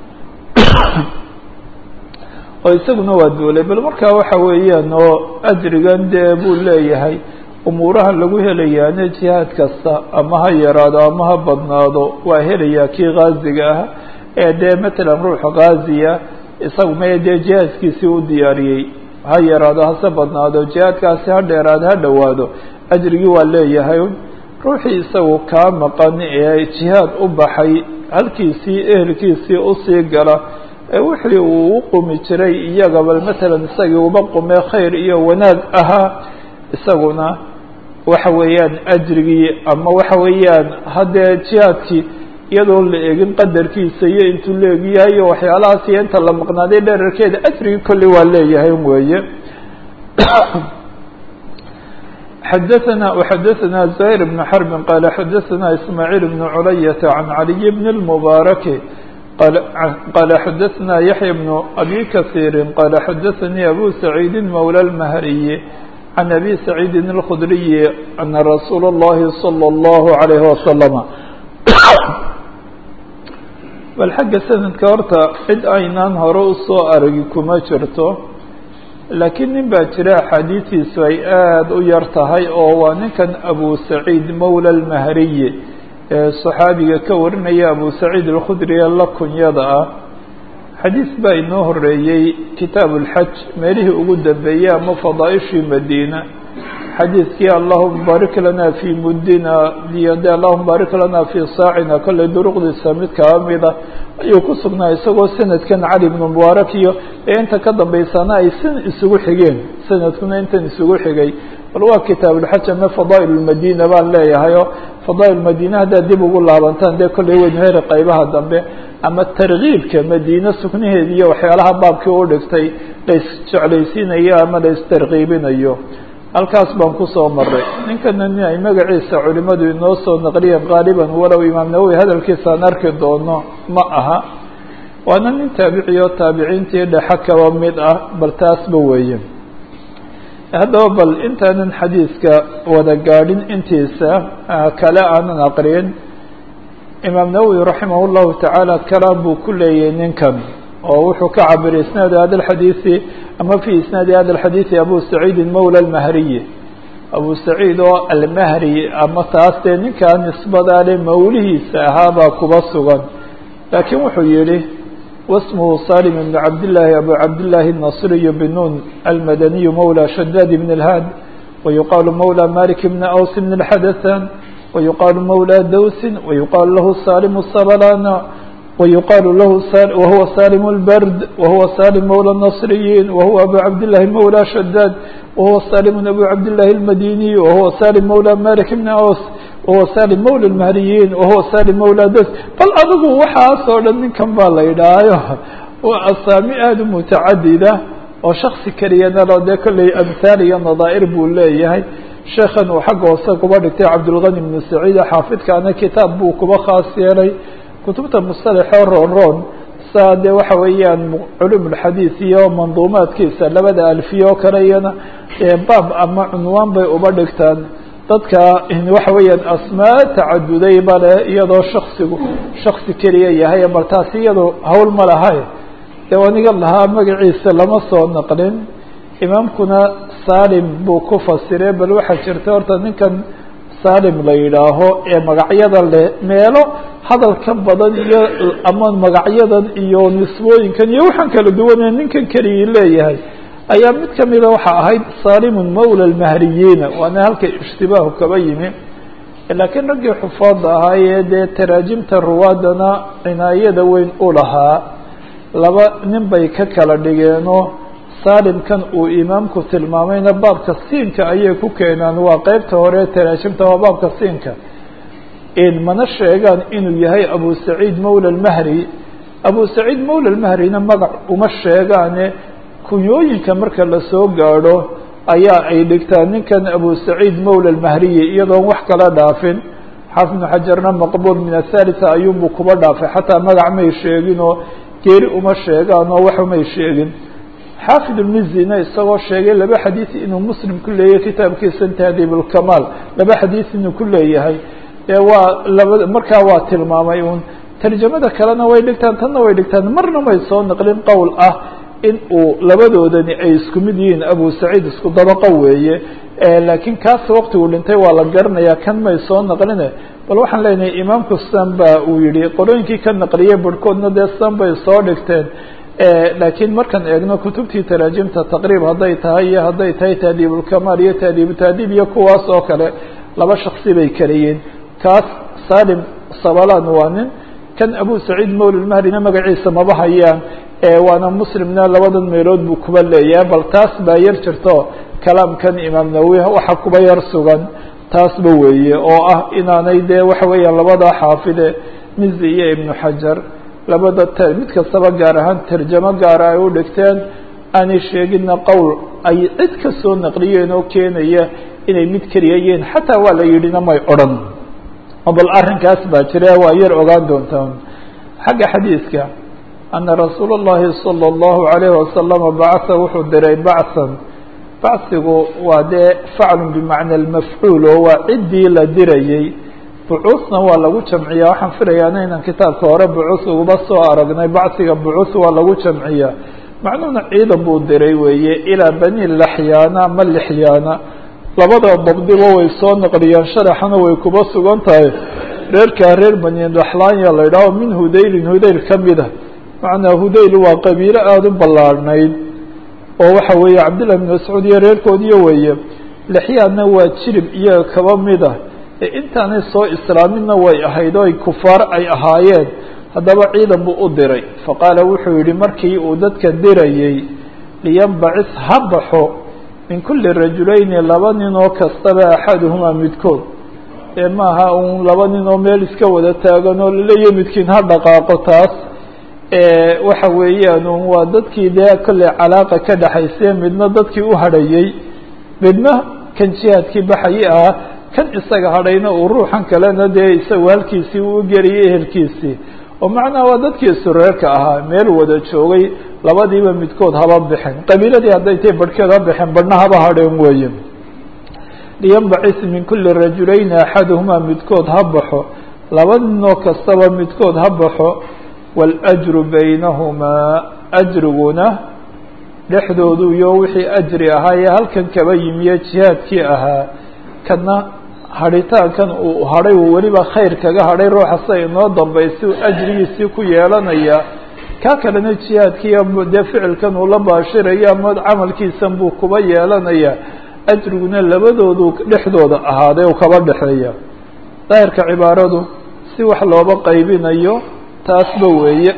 A: oo isaguna waa duulay bal markaa waxa weeyaan oo ajrigan dee buu leeyahay umuurahan lagu helayaane jihaad kasta ama ha yaraado ama ha badnaado waa helayaa kii gaaziga ah ee dee matalan ruuxa gaaziya isagu maya dee jihaadkiisii u diyaariyey ha yaraado hase badnaado jihaadkaasi ha dheeraado ha dhowaado ajrigii waa leeyahay ruuxii isagu kaa maqan ee jihaad u baxay halkiisii ehelkiisii usii gala ee wixii uu u qumi jiray iyaga bal matalan isagii uba qumee khayr iyo wanaag ahaa isaguna waxa weeyaan ajrigii ama waxa weeyaan haddee jihaadkii iyadoon la eegin qadarkiisa iyo intuu leegyahay iyo waxyaalahaas iyo inta la maqnaaday dherarkeeda ajrigii kolley waa leeyahay weeye xadaثna وxadaثna زهير بن حرب qال xadaثna إسماعيل بن عlyة عن علي بن المبارك qال xadaثna يحيى بن أbي كثير qال xadaثnي أbو سعيد مولى المهري عن أbي سعيد الخdري أن رsuuل اللhi صلى الله عليه وسلم bal xagga sanadka horta cid aynaan hore usoo aragi kuma jirto laakiin nin baa jira axaadiistiisu ay aada u yar tahay oo waa ninkan abu saciid mowla almahriyi ee saxaabiga ka warinaya abu saciid alkhudri ee la kunyada ah xadiis baa inoo horeeyey kitaabu اlxaj meelihii ugu dambeeyey ama fadaaishii madiina xadiidkii allahuma baarik lana fii muddina iyo de allahuma baarik lana fii saacina kollay duruqdiisa mid kaa mida ayuu ku sugnaa isagoo sanadkan cali ibnu mubaarak iyo ee inta ka dambeysana ay sin isugu xigeen sanadkuna intan isugu xigay bal waa kitaabulxaj ama fadaa'il lmadina baan leeyahay oo fadaa'il madina haddaad dib ugu laabantaan dee kollay weynu heri qaybaha dambe ama tarkiibka madiine sugnaheeda iyo waxyaalaha baabkii u dhigtay la isjeclaysiinayo ama la istarkiibinayo halkaas baan kusoo maray ninkana nin ay magaciisa culimadu inoo soo naqliyeen qaaliban walow imaam nawowi hadalkiisaan arki doono ma aha waana nin taabici oo taabiciintii dhexe kaba mid ah bal taasba weeye haddaba bal intaanan xadiiska wada gaadhin intiisa kale aanan aqriyin imaam nawowi raximah llahu tacaala kalaam buu ku leeyahay ninkan oo wuxuu ka cabiray isnaad hada alxadiisi ama fi isnaadi hada alxadiisi abu saciidin mowla almahriyi abu saciid oo almahri ama taas dee ninkaa nisbadaale mawlihiisa ahaabaa kuba sugan laakiin wuxuu yihi wasmuhu salim ibn cabdillaahi abu cabdillaahi الnasriyu binuun almadaniyu mowla shadaad ibn اlhaad wayuqaalu mowla malik bn aws bn اlxadathan wayuqaalu mowla dawsin wayuqaalu lahu salim sabalana ويuqاaل lah وهuوa saلم الbrd وهuوa saلم mولى النصريين وهuوa أbو cabdاللahi mولى شhdاd وهuوa saلم أbو cabdاللahi الmadيني وهuوa saلم mولى mالك بن aws وهuوa saلم mولى المهriyiin وهuوa saلم mولى ds bal adigu waxaas oo dhan ninkan baa la idhaayo waa asaami aada u mutacadida oo shaksi keliyana lo dee kolley amhaal iyo nadaaئر buu leeyahay sheekan uu xagga hoose kuba dhigtay cabdالغني بن سacيid xaafidkaana kitaab buu kuba khaas yeelay kutubta musطalaxoo roon roon saa dee waxa weeyaan culum اlxadiid iyo manduumaadkiisa labada alfiya oo kale iyana baab ama cunwaan bay uba dhigtaan dadka waxa weeyaan asmaa tacaduday bale iyadoo shaksigu shaksi keliya yahay bal taasi iyado hawl ma lahay dee aniga lahaa magaciisa lama soo naqlin imaamkuna salim buu ku fasire bal waxaa jirta horta ninkan salim la yidhaaho ee magacyada leh meelo hadalka badan iyo ama magacyadan iyo nisbooyinkan iyo waxaan kala duwanee ninkan keligii leeyahay ayaa mid kamida waxa ahayd salimun mawla lmahriyiina waana halka ishtibaahu kaba yimi laakiin raggii xufaada ahaayee dee taraajimta ruwaadana cinaayada weyn u lahaa laba nin bay ka kala dhigeenoo saalimkan uu imaamku tilmaamayna baabka siinka ayay ku keenaan waa qeybta hore taraajimta waa baabka siinka mana sheegaan inuu yahay abu saciid mawla lmahri abu saciid mawla lmahrina magac uma sheegaane kunyooyinka marka lasoo gaadho ayaa ay dhigtaan ninkan abu saciid mawla lmahriyi iyadoon wax kala dhaafin xaafid ibnu xajarna maqbuul min athalitha ayuunbuu kuba dhaafay xataa magac may sheegin oo geeri uma sheegaan oo wax umay sheegin xaafid ulmizina isagoo sheegay laba xadiis inuu muslim ku leeyahay kitaabkiisa tahdiib ulkamaal laba xadiis inuu ku leeyahay ee waa laba markaa waa tilmaamay un tarjamada kalena way dhigtaan tanna way dhigtaan marna may soo naqlin qowl ah in uu labadoodani ay isku mid yihiin abu saciid isku dabaqo weeye laakiin kaas waktigu dhintay waa la garanayaa kan may soo naqline bal waxaan leenahay imaamku san ba uu yihi qorooyinkii ka naqliyey barhkoodna dee san bay soo dhigteen laakiin markaan eegno kutubtii taraajimta taqriib hadday tahay iyo hadday tahay tahdiibulkamaal iyo tahdiibu tahdiib iyo kuwaas oo kale laba shaksi bay kaleyiin kaas salim sabalan waa nin kan abu saciid mawla lmahrina magaciisa maba hayaan waana muslimna labadan meelood buu kuba leeyahay bal taas baa yar jirto kalaamkan imaam nawowi waxa kuba yar sugan taasba weeye oo ah inaanay dee waxa weeyaan labadaa xaafide mizi iyo ibnu xajar labada t mid kastaba gaar ahaan tarjamo gaara ay u dhigteen aanay sheegina qowl ay cid ka soo naqliyeen oo keenaya inay mid keliya yihiin xataa waa la yidhina may odhan bal arrinkaas baa jira waa yar ogaan doontaan xagga xadiidka ana rasuula اllahi salى اllahu alayhi wasalama bacasa wuxuu diray bacan bacsigu waa dee faclu bimacna lmafcuul oo waa ciddii la dirayey bucuusna waa lagu jamciya waxaan filayaa inaan kitaabka hore bucuus uguba soo aragnay bacsiga bucuus waa lagu jamciya macnuhuna ciidan buu diray weeye ilaa bani laxyaana ama lixyaana labada dabdiba way soo naqliyaan sharaxana way kuba sugan tahay reerkaa reer bani laxlaanya la idhaaho min hudaylin hudayl ka mida macnaa hudayl waa qabiilo aada u ballaarhnayd oo waxa weeye cabdillah bin mascuud iyo reerkoodiyo weeye lixyaanna waa jirib iyaga kaba mid ah ee intaanay soo islaaminna way ahayd oo ay kufaar ay ahaayeen haddaba ciidan buu u diray faqaala wuxuu yihi markii uu dadka dirayey liyanbacis ha baxo min kuli rajulayni laba nin oo kastaba axaduhumaa midkood ee maaha un laba nin oo meel iska wada taagan oo laleeyahy midkiin ha dhaqaaqo taas waxa weeyaan un waa dadkii dee kolley calaaqa ka dhexaysee midna dadkii u hadhayey midna kan jihaadkii baxayi ah kan isaga hadhayna uu ruuxan kalena dee isagu halkiisii uu geliyay ehelkiisii oo macnaha waa dadkii sureerka ahaa meel wada joogay labadiiba midkood haba bixin qabiiladii hadday tay barhkeed ha bixin barhna haba hadheen weeye liyanbacis min kuli rajulayni axaduhumaa midkood ha baxo laba ninoo kastaba midkood ha baxo waاlأjru baynahumaa ajriguna dhexdoodu iyo wixii ajri ahaa ee halkan kaba yimiye jihaadkii ahaa kana hadhitaankan uu hadhay uu weliba khayr kaga hadhay ruuxa sida inoo dambaysi ajrigiisii ku yeelanaya kaa kalena jihaadkiiyo dee ficilkan uu la baashirayo ama camalkiisan buu kuba yeelanaya ajriguna labadoodu dhexdooda ahaaday u kaba dhexeeya daahirka cibaaradu si wax looba qaybinayo taasba weeye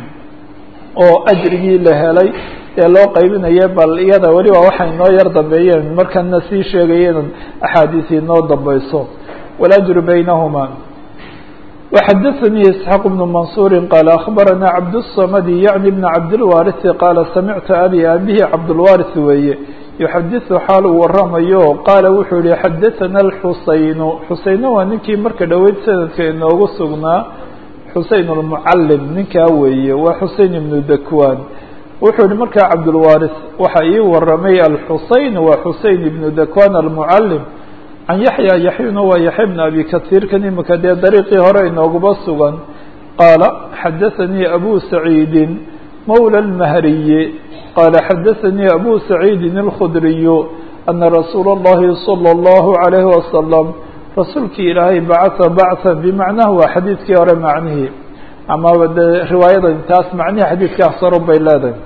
A: oo ajrigii la helay ee loo qaybinaya bal iyada weliba waxay noo yar dambeeyeen markana sii sheegayeen axaadiisi noo dambeyso wاlأjru baynahuma وxadaثnii isxaaq بن maنصuuri qaala aخbarana cabdالصmd yaعni بn cabdالwariثi qaala samictu abi abihi cabdالwariث weeye yuxadiثu xaal uu waramayo qaala wuxuu yihi xadaثana اxusaynu xusayna waa ninkii marka dhoweyd sanadka inoogu sugnaa xusein اlmucalim ninkaa weeye waa xusein ibnu dakwan wuxuu yihi markaa cabdulwaris waxa ii waramay alxusein waa xusein ibnu dakwan almucalim can yaxya yaxyuna waa yaxya bn abi kasiir kan imika dee dariiqii hore inooguba sugan qaala xadaثanii abu saciidi mawla اlmahriyi qaala xadaثanii abu saciidin اlkhudriyu ana rasuula اllahi salى اllahu عalayhi wasalam rasuulkii ilaahay bacatha bacthan bimacnaha waa xadiidkii hore macnihii ama de riwaayada taas macnihii xadiidkaas hore bay leedahay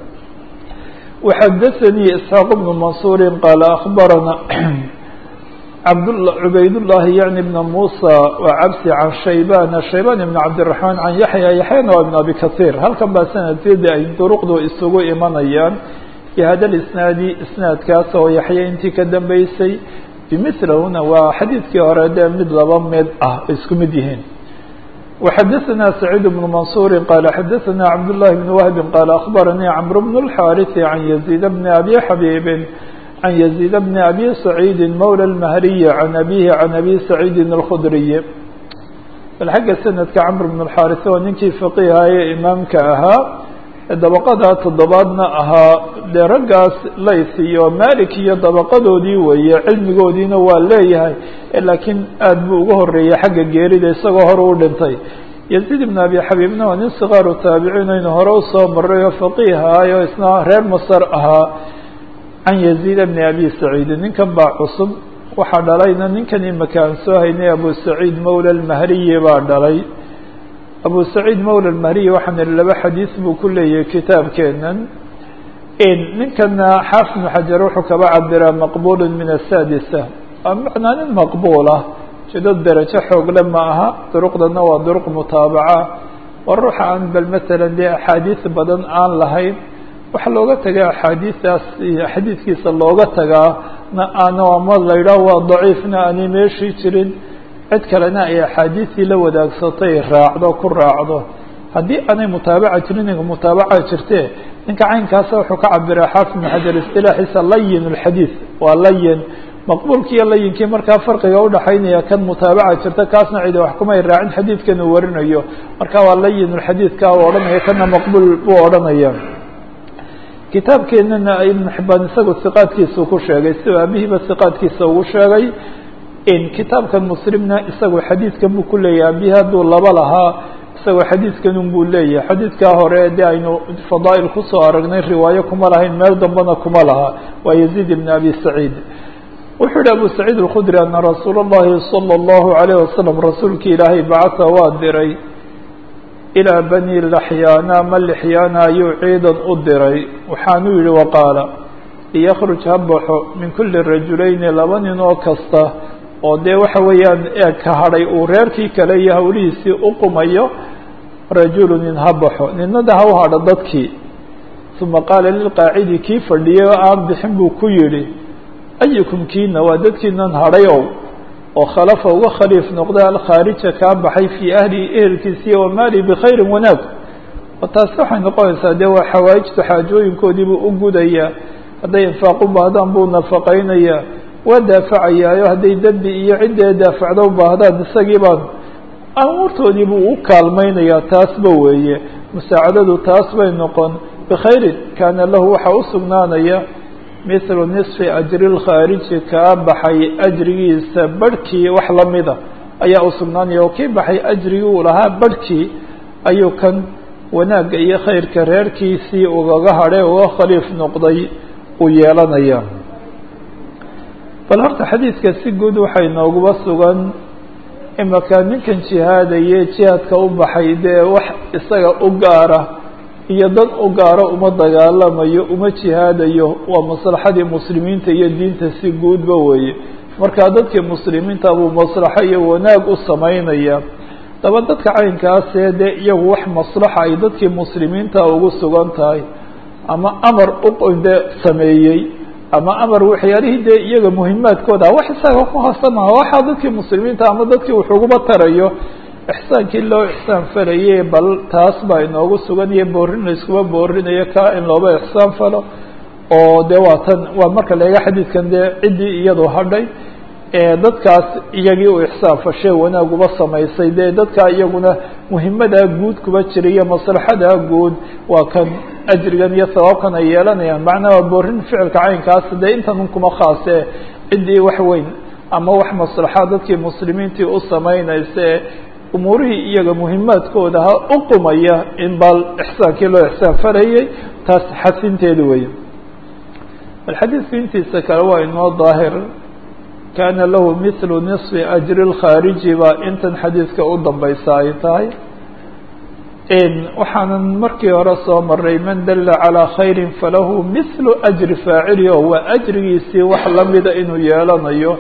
A: waxadaثanii isxaaq bnu mansuuri qaala akhbarana abd cubaydالlahi yaعni bna musa waa cabsi can shayban shayban ibn cabdالرaحman can yaxya yaxyana waa ibn abi kaثiir halkan baa sanadkeeda ay duruqdu isugu imanayaan bihada lisnaadi isnaadkaas oo yaxya intii ka dambeysay bimilahuna waa xadiidkii hore dee mid laba mid ah isku mid yihiin وxadثna سعيid بن منصور qال xadثna cبد الله بن وهب qال أخبرني cمرو بن الحاrث عن يزيد بن أbي xبيب عن يزيد بن أbي سعيد mولى المهري عن أbيه عن أbي سعيد الخdري bal xagga سندka cمر بن الحاrث oo ninkii فقيhaye imaamka ahaa dabaqada toddobaadna ahaa dee raggaas lays iyo malik iyo dabaqadoodii weeye cilmigoodiina waa leeyahay laakiin aad buu uga horeeyey xagga geerida isagoo hore u dhintay yaziid ibn abi xabiibna waa nin sikaaru taabiciin aynu hore usoo maray oo faqiihaay oo isna reer masar ahaa can yaziid bni abi saciid ninkan baa cusub waxaa dhalayna ninkan imaka aan soo haynay abu saciid mawla lmahriyi baa dhalay abu saciid mawla lmahriyi waxaan ihi laba xadiis buu ku leeyahay kitaabkeenan ninkana xaafid ibnu xajar wuxuu kaba cabiraa maqbul min asadisa macnaa nin maqbuul ah jeedo derajo xoogle ma aha duruqdana waa duruq mutaabaca waa ruuxa aan bal matalan dee axaadiis badan aan lahayn waxa looga tagaa axaadiistaas iyo xadiidkiisa looga tagaa na aan ama la yidhaah waa daciifna aanay meeshii jirin cid kalena ay axaadiistii la wadaagsatay raacdo ku raacdo haddii aanay mutaabaca jirin ninka mutaabaca jirte ninka caynkaasa wuxuu ka cabiraa xaafid ibn xajar istilaaxiisa layin اlxadiid waa layin maqbuulki iyo layinkii markaa farqiga udhaxaynaya kan mutaabaca jirta kaasna cidi wax kumay raacin xadiidkan uu warinayo marka waa layin اlxadiidka u odhanaya kana maqbuul buu odhanaya kitaabkeenana ibn xibaan isagu siqaadkiisa ku sheegay si aabihiiba siqaadkiisa ugu sheegay kitaabkan muslimna isagu xadiidkan buu ku leeyahay abihi hadduu laba lahaa isagoo xadiidkanun buu leeyahay xadiidkaa hore de aynu fadaa'il kusoo aragnay riwaayo kuma lahayn meel dambena kuma laha waa yaziid ibn abi saciid wuxuu yihi abu saciid alkhudri ana rasuula اllahi salى اllahu alayh wasalam rasuulkii ilaahay bacasa waa diray ilaa bani laxyaana ma lixyaana ayuu ciidan u diray waxaanuu yihi waqaala liyakruj ha baxo min kuli rajulayni laba nin oo kasta oo dee waxa weeyaan eeg ka hadhay uu reerkii kale iyo hawlihiisii u qumayo rajulu nin ha baxo ninada ha u hadho dadkii uma qaala lilqaacidi kii fadhiyay oo aan bixin buu ku yidhi ayukum kiina waa dadkiinan hadhay ow oo khalafa uga khaliif noqda alkhaarija kaa baxay fii ahlihi ehelkiisiiyo wamaali bikhayrin wanaag oo taasi waxay noqonaysaa dee waa xawaa'ijtu xaajooyinkoodiibuu u gudayaa hadday infaaq u baahdaan buu nafaqaynayaa waa daafacayaayo hadday dembi iyo ciddee daafacda u baahdaan isagii baan amuurtoodii buu u kaalmaynayaa taasba weeye musaacadadu taas bay noqon bikhayrin kaana lahu waxaa u sugnaanaya mithlu nisfi ajri lkhaariji kaa baxay ajrigiisa barhkii wax lamida ayaa u sugnaanaya oo kii baxay ajrigii uu lahaa barhkii ayuu kan wanaagga iyo khayrka reerkiisii ugaga hadhay uga khaliif noqday uu yeelanaya bal horta xadiidka si guud waxay nooguba sugan imaka ninkan jihaadaye jihaadka u baxay dee wax isaga u gaara iyo dad u gaaro uma dagaalamayo uma jihaadayo waa maslaxadii muslimiinta iyo diinta si guudba weeye markaa dadkii muslimiinta buu maslaxo iyo wanaag u samaynaya daba dadka caynkaasee dee iyagu wax maslaxa ay dadkii muslimiinta ugu sugan tahay ama amar ude sameeyey ama amar waxyaalihii dee iyaga muhimaadkooda wax isaga ku haasamaha waxaa dadkii muslimiinta ama dadkii wuxuuguba tarayo ixsaankii loo ixsaan falaye bal taas baa inoogu sugan iyo boorin la iskuba boorinayo ka in looba ixsaan falo oo dee waa tan waa marka laega xadiidkan dee ciddii iyadu hadhay dadkaas iyagii u ixsaan fashe wanaaguba samaysay dee dadkaa iyaguna muhimadaa guud kuba jira iyo maslaxadaa guud waa kan ajrigan iyo sabaabkan ay yeelanayaan macnaa waa boorin ficilka caynkaas dee intan kuma khaase ciddii wax weyn ama wax maslaxa dadkii muslimiintii u samaynaysa umuurihii iyaga muhimaadkooda ha u qumaya in bal ixsaankii loo ixsaan farayay taas xasinteeda weeye bal xadiidku intiisa kale waa inoo daahir kaana lahu mithlu nisfi ajri lkhaariji baa intan xadiidka u dambaysa ay tahay waxaanan markii hore soo maray man dala calىa khayri falahu mithlu ajri faacili o waa ajrigiisii wax lamida inuu yeelanayo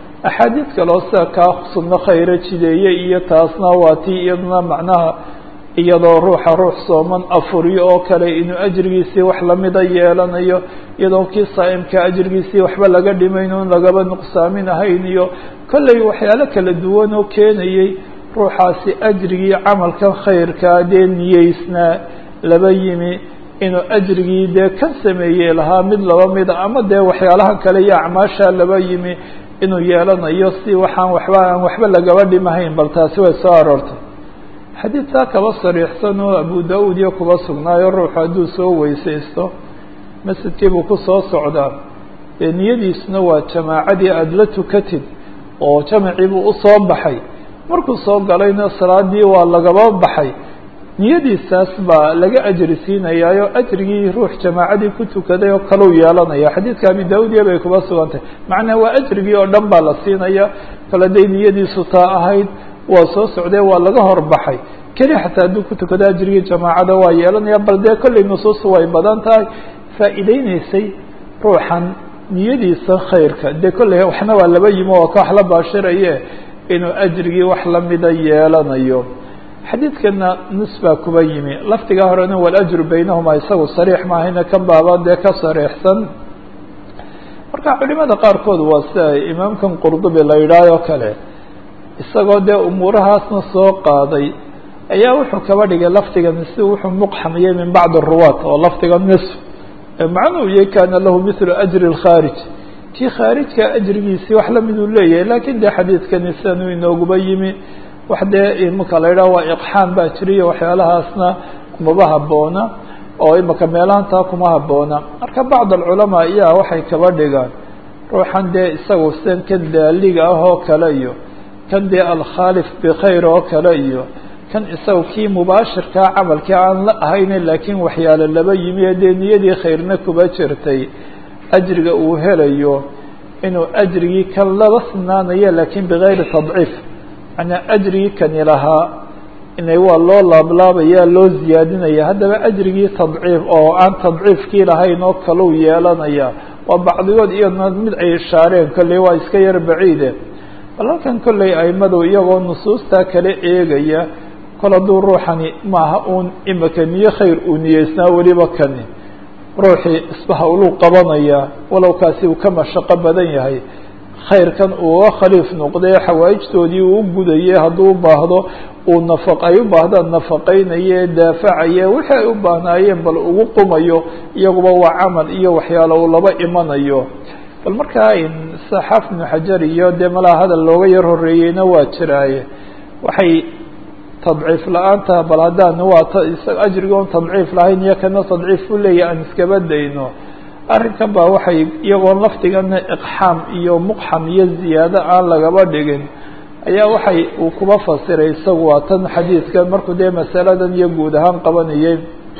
A: axaadiid kaloo sida kaa sunno khayro jideeye iyo taasna waa tii iyaduna macnaha iyadoo ruuxa ruux sooman afuriyo oo kale inuu ajrigiisii wax lamida yeelanayo iyadoo kii saa'imka ajrigiisii waxba laga dhimayn un lagaba nuqsaamin ahayn iyo kolley waxyaalo kala duwan oo keenayay ruuxaasi ajrigii camalkan khayrkaa dee niyeysnaa laba yimi inuu ajrigii dee kan sameeyey lahaa mid laba mida ama dee waxyaalahan kale iyo acmaashaa laba yimi inuu yeelanayo si waxaan waxba aan waxba lagaba dhimahayn bal taasi way soo aroortay xadiidkaa kaba sariixsan oo abu da-uud iyo kuba sugnaayo ruuxu hadduu soo weysaysto masjidkii buu ku soo socdaa dee niyadiisuna waa jamaacadii aada la tukatid oo jamacii buu usoo baxay markuu soo galayna salaadii waa lagaba baxay niyadiisaas baa laga ajri siinayaayo ajrigii ruux jamaacadii ku tukaday oo kalau yeelanaya xadiidka abi da-udiya bay kuba sugantahay macnaa waa ajrigii oo dhan baa la siinaya kale day niyadiisu taa ahayd waa soo socdee waa laga horbaxay keli xataa hadduu ku tukado ajrigii jamaacada waa yeelanaya bal dee kolley nusuustu way badan tahay faa'iideyneysay ruuxan niyadiisa khayrka dee kolley waxna waa laba yimo oo ka wax la baashiraye inuu ajrigii wax lamida yeelanayo xadiidkana nus baa kuba yimi lafdigaa horena walajru baynahuma isagu sariix maahayna kan baaba dee ka sariixsan marka culimada qaarkood waa sida imaamkan qurdubi la yidhaah oo kale isagoo dee umuurahaasna soo qaaday ayaa wuxuu kaba dhigay lafdigan si wuxuu muqxamiyey min bacdi ruwaat oo lafdiga nisf macnuu yahy kana lahu mithlu ajri اlkhaarij kii khaarijka ajrigiisii wax lamiduu leeyahay lakin dee xadiidkani sidanuu inooguba yimi wax dee imika la yidhaha waa iqxaan baa jiriyo waxyaalahaasna kumaba haboona oo imika meelahantaa kuma haboona marka bacd alculamaa iyaa waxay kaba dhigaan ruuxan dee isagu sidan kan daaliga ah oo kale iyo kan dee alkhaalif bikhayr oo kale iyo kan isaga kii mubaashirkaa camalkii aan la ahayne laakiin waxyaalo laba yimi ee dee niyadii khayrna kuba jirtay ajriga uu helayo inuu ajrigii kan laba sinaanayo laakiin bigayri tadciif manaa ajrigii kani lahaa inay waa loo laablaabaya loo ziyaadinaya haddaba ajrigii tadciif oo aan tadciifkii lahayn oo kalau yeelanaya waa bacdigood iyadna mid ay ishaareen kolley waa iska yar baciide bal halkan kolley aimadu iyagoo nusuustaa kala eegaya kol hadduu ruuxani maaha uun imika niyo khayr uu niyeysnaa weliba kani ruuxii isbaha uluu qabanaya walow kaasi uu ka mashaqo badan yahay khayrkan uuga khaliif noqday xawaa'ijtoodii uu gudayay hadduu u baahdo uu nafa ay u baahdaan nafaqaynaye daafacaye wixii ay u baahnaayeen bal ugu qumayo iyaguba waa camal iyo waxyaalo uu laba imanayo bal markaa saxaaf ibnu xajar iyo dee malaa hadal looga yar horeeyeyna waa jiraaye waxay tadciif la-aanta bal haddaan waa ajriga on tadciif lahayn iyo kana tadciif u leeyahy aan iskaba dayno arrinkan baa waxay iyagoon lafdigana iqxaam iyo muqxam iyo ziyaado aan lagaba dhigin ayaa waxay uu kuba fasiray isagu waa tan xadiidkan markuu dee masaladan iyo guud ahaan qabanayay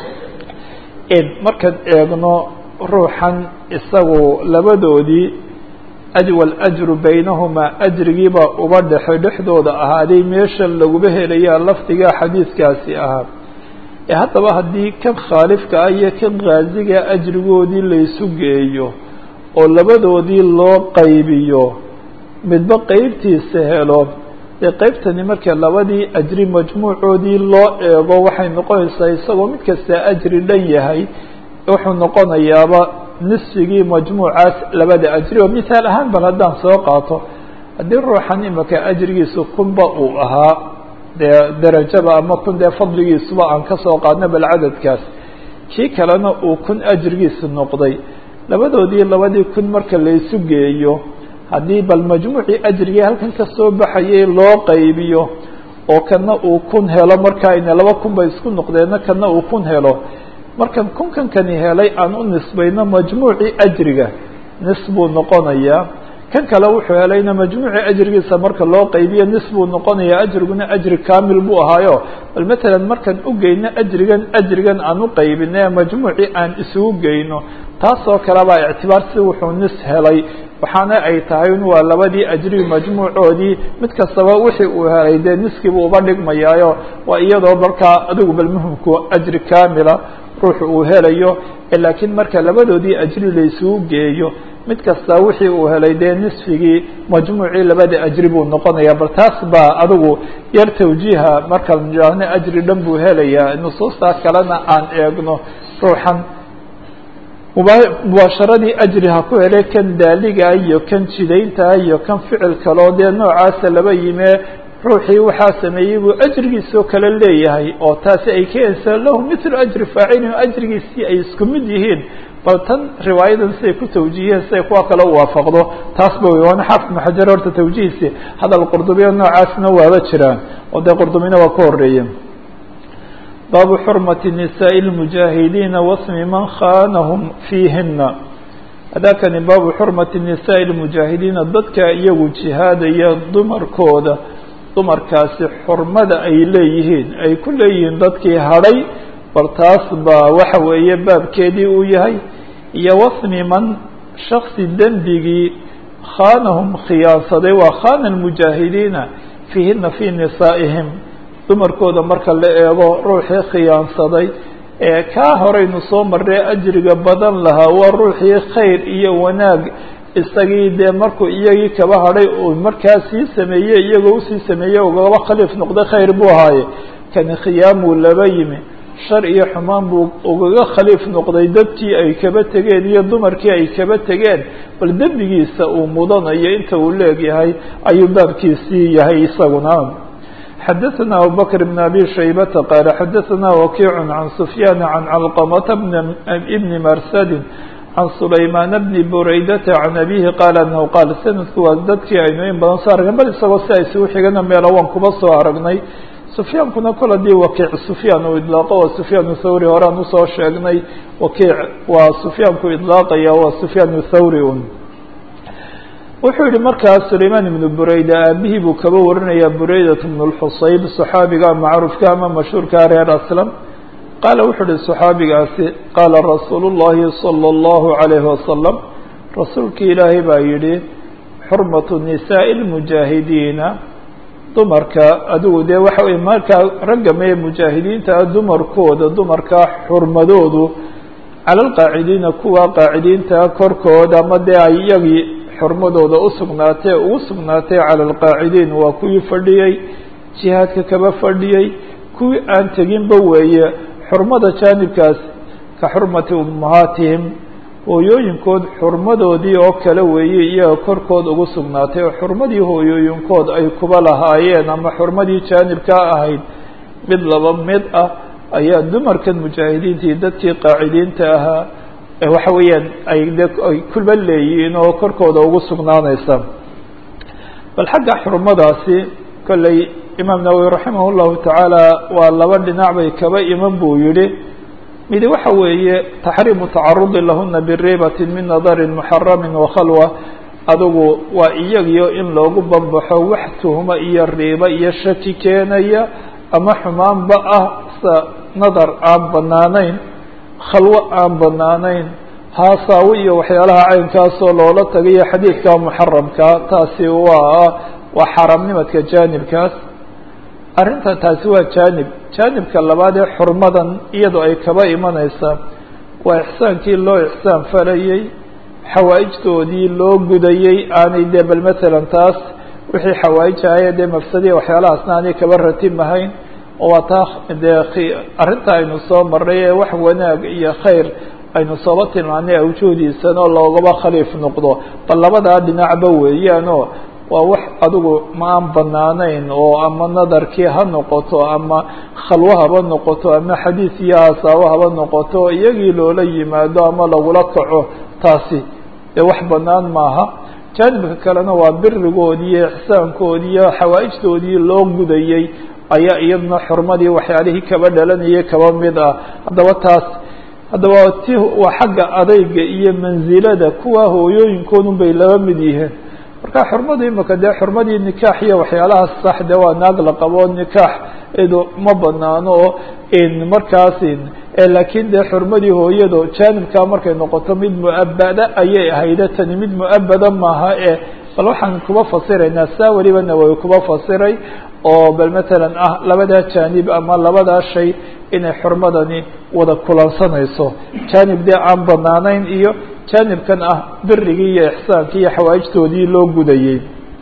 A: markaan eegno ruuxan isagu labadoodii ajwal ajru baynahumaa ajrigiibaa uba dhexay dhexdooda ahaaday meesha laguba helayaa lafdigaa xadiidkaasi ahaa ee haddaba haddii kan khaalifka ah iyo kan khaasiga ajrigoodii laysu geeyo oo labadoodii loo qaybiyo midba qeybtiisa helo dee qeybtani marka labadii ajri majmuucoodii loo eego waxay noqonaysaa isagoo mid kasta ajri dhan yahay wuxuu noqonayaaba nisfigii majmuucaas labada ajri oo mithaal ahaan bal haddaan soo qaato haddii ruuxan imika ajrigiisu kunba uu ahaa dee derajaba ama kun dee fadligiisuba aan kasoo qaadna bal cadadkaas kii kalena uu kun ajrigiisu noqday labadoodii labadii kun marka laysu geeyo haddii bal majmuucii ajrigii halkan kasoo baxayay loo qaybiyo oo kana uu kun helo markaa ina laba kun bay isku noqdeenna kana uu kun helo markan kunkan kani helay aan u nisbayno majmuucii ajriga nis buu noqonayaa kan kale wuxuu helayna majmuucii ajrigiisa marka loo qaybiyo nis buu noqonayaa ajriguna ajri kamil buu ahaayo bal matalan markaan ugeyno ajrigan ajrigan aan u qaybine majmuucii aan isugu geyno taasoo kale baa ictibaar si wuxuu nis helay waxaana ay tahay in waa labadii ajri majmuucoodii mid kastaba wixii uu helay dee niskiibuu uba dhigmayaayo waa iyadoo markaa adigu bal muhimku ajri kamila ruuxu uu helayo laakiin marka labadoodii ajri laysugu geeyo mid kasta wixii uu helay dee nisfigii majmuucii labada ajri buu noqonaya bal taas baa adigu yar tawjiiha markaan idhaahno ajri dhan buu helayaa nusuustaa kalena aan eegno ruuxan mubaasharadii ajri ha ku hele kan daaligaa iyo kan jidayntaa iyo kan ficil kaloo dee noocaasa laba yimee ruuxii waxaa sameeyey buu ajrigiisoo kale leeyahay oo taasi ay keenaysaa lahu mithlu ajri faacilin ajrigiisii ay isku mid yihiin bal tan riwaayadan siday ku tawjiiheen siday kuwa kale u waafaqdo taas ba wey waana xaafid ibnu xajar horta tawjihiisi hadal qurdubiya noocaasna waaba jiraan oo dee qurdubina waa ka horeeye baabu xurmati nisaaءi اlmujaahidiina wasmi man khanahum fiihina hadakani baabu xurmati nisaaءi اlmujaahidiina dadka iyagu jihaadaya dumarkooda dumarkaasi xurmada ay leeyihiin ay ku leeyihiin dadkii hadhay bal taas baa waxa weeye baabkeedii uu yahay iyo wasmi man shaksi dembigii khaanahum khiyaansaday waa khana lmujaahidiina fiihina fii nisaa'ihim dumarkooda marka la eego ruuxii khiyaansaday ee kaa horeynu soo marray ajriga badan lahaa waa ruuxii khayr iyo wanaag isagii dee markuu iyagii kaba hadhay uu markaa sii sameeyey iyagoo usii sameeyey ugaba khaliif noqday khayr buu ahaaye kani khiyaamuu laba yimi shar iyo xumaan buu ugaga khaliif noqday dadkii ay kaba tegeen iyo dumarkii ay kaba tegeen bal dembigiisa uu mudanayo inta uu leegyahay ayuu baabkiisii yahay isaguna xadaثna abubakr bn abi shaybata qaala xadaثna wakiic can sufyaan can calqamata bni marsadin can sulaymaan bni buraydata can abihi qaala anahu qaal sanadku waa dadkii aynu in badan soo aragnay bal isagoo si ay isugu xigana meelo waan kuba soo aragnay sufyaankuna kol hadii wakiic sufyaan uu idlaaqo waa sufyaan thawri horaan usoo sheegnay wakiic waa sufyaanku idlaaqaya waa sufyaan thawri un wuxuu yihi markaas sulaymaan ibnu bureyda aabihii buu kaba warinaya bureydat bnu lxusayb saxaabiga macruufka ama mashhuurka reer aslam qaala wuxuu uhi صaxaabigaasi qaala rasuulu الlahi salى الlahu عalayhi wasalam rasuulkii ilaahay baa yihi xurmatu nisaaءi اlmujaahidiina dumarka adigu dee waxa wey markaa ragga mee mujaahidiinta dumarkooda dumarkaa xurmadoodu cala alqaacidiina kuwa qaacidiinta korkooda ama dee ay iyagii xurmadooda usugnaatee ugu sugnaatay cala alqaacidiin waa kuwii fadhiyey jihaadka kaba fadhiyey kuwii aan teginba weeye xurmada jaanibkaas ka xurmati ummahaatihim hooyooyinkood xurmadoodii oo kale weeye iyaga korkood ugu sugnaatay oo xurmadii hooyooyinkood ay kuba lahaayeen ama xurmadii jaanibkaa ahayd mid laba mid ah ayaa dumarkan mujaahidiintii dadkii qaacidiinta ahaa waxa weeyaan ay de ay kuba leeyihiin oo korkooda ugu sugnaanaysa bal xagga xurmadaasi kolley imaam nawowi raximah llahu tacaala waa laba dhinac bay kaba iman buu yihi midi waxa weeye taxriimu tacarudi lahuna biriibati min nadarin muxaramin wakhalwa adugu waa iyagiyo in loogu banbaxo wax tuhmo iyo riibo iyo shaki keenaya ama xumaanba ah sa nadar aan banaanayn khalwo aan banaanayn haasaawo iyo waxyaalaha caynkaasoo loola tagayo xadiidka muxaramka taasi waa waa xaaraamnimadka jaanibkaas arrinta taasi waa jaanib jaanibka labaad ee xurmadan iyadoo ay kaba imanaysaa waa ixsaankii loo ixsaan falayey xawaa'ijtoodii loo gudayey aanay dee bal matalan taas wixii xawaa'ij ahaya dee mafsadiya waxyaalahaasna aanay kaba ratimahayn oo waa taa dee arrinta aynu soo marray ee wax wanaag iyo khayr aynu sooba tilmaanay awjuhdiisana loogaba khaliif noqdo bal labadaa dhinacba weeyaanoo waa wax adigu ma aan banaanayn oo ama nadarkii ha noqoto ama khalwo haba noqoto ama xadiis iyo haasaabo haba noqoto iyagii loola yimaado ama lagula kaco taasi dee wax banaan maaha jaanibka kalena waa birigoodii iyo ixsaankoodii iyo xawaa'ijtoodii loo gudayey ayaa iyaduna xurmadii waxyaalihii kaba dhalanayay kaba mid ah haddaba taas haddaba ti waa xagga adayga iyo mansilada kuwa hooyooyinkoodun bay laba mid yihiin marka xurmadu imika dee xurmadii nikaax iyo waxyaalahaas sax de waa naag la qabo nikaax idu ma banaano oo markaas laakiin dee xurmadii hooyado jaanibkaa markay noqoto mid mu'abada ayay ahayde tani mid mu'abada maaha e bal waxaan kuba fasiraynaa saa weliba nawowi kuba fasiray oo bal matalan ah labadaa jaanib ama labadaa shay inay xurmadani wada kulansanayso jaanib dee aan banaanayn iyo jaanibkan ah birigii iyo ixsaankii iyo xawaa'ijtoodii loo gudayey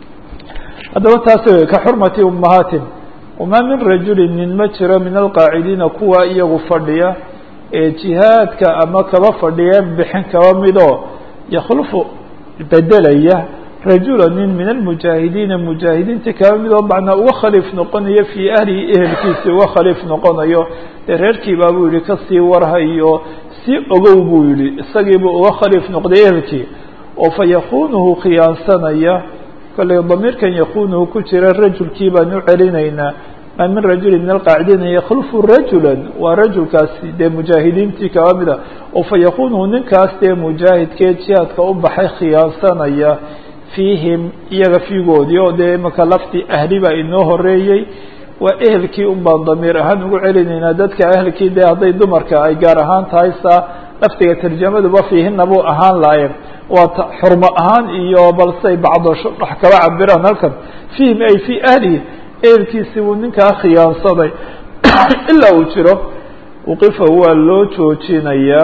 A: haddaba taasi wey ka xurmati ummahaatin wamaa min rajulin nin ma jiro min alqaacidiina kuwa iyagu fadhiya ee jihaadka ama kaba fadhiya bixin kaba midoo yakhlufu bedelaya rajula nin min almujaahidiina mujaahidiinta kaba midoo macnaa uga khaliif noqonayo fii ahlihi ehelkiisi uga khaliif noqonayo dee reerkiibaa buu yihi kasii warhayo si ogow buu yihi isagiibuu uga khaliif noqday ehelkii oo fa yakunuhu khiyaansanaya kollay damiirkan yakunuhu ku jira rajulkii baan u celinaynaa maa min rajuli min alqaacidiina yakhlufu rajula waa rajulkaasi dee mujaahidiintii kaba mida oo fa yakunuhu ninkaas dee mujaahidkee jihaadka u baxay khiyaansanaya fiihim iyaga fiigoodii oo dee imaka laftii ahli baa inoo horeeyey waa ehelkii un baan damiir ahaan ugu celinaynaa dadka ehelkii dee hadday dumarka ay gaar ahaan tahay saa laftiga tarjamaduba fiihina buu ahaan laayeen waa xurmo ahaan iyo balsey bacdo wax kaba cabiraan halkan fiihim ay fii ahlihi ehelkiisii buu ninkaa khiyaansaday ilaa uu jiro uqifa waa loo joojinayaa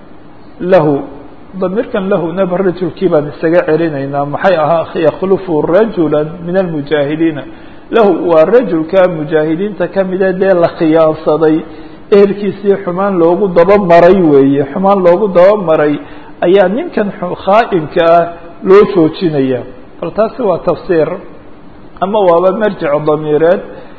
A: lahu damiirkan lahunaba rajulkii baan isaga celinaynaa maxay ahaa yakhlufu rajula min almujaahidiina lahu waa rajulka mujaahidiinta kamida dee la khiyaansaday ehelkiisii xumaan loogu dabamaray weeye xumaan loogu dabamaray ayaa ninkan khaa'inka ah loo joojinaya bal taasi waa tafsiir ama waaba marjic damiireed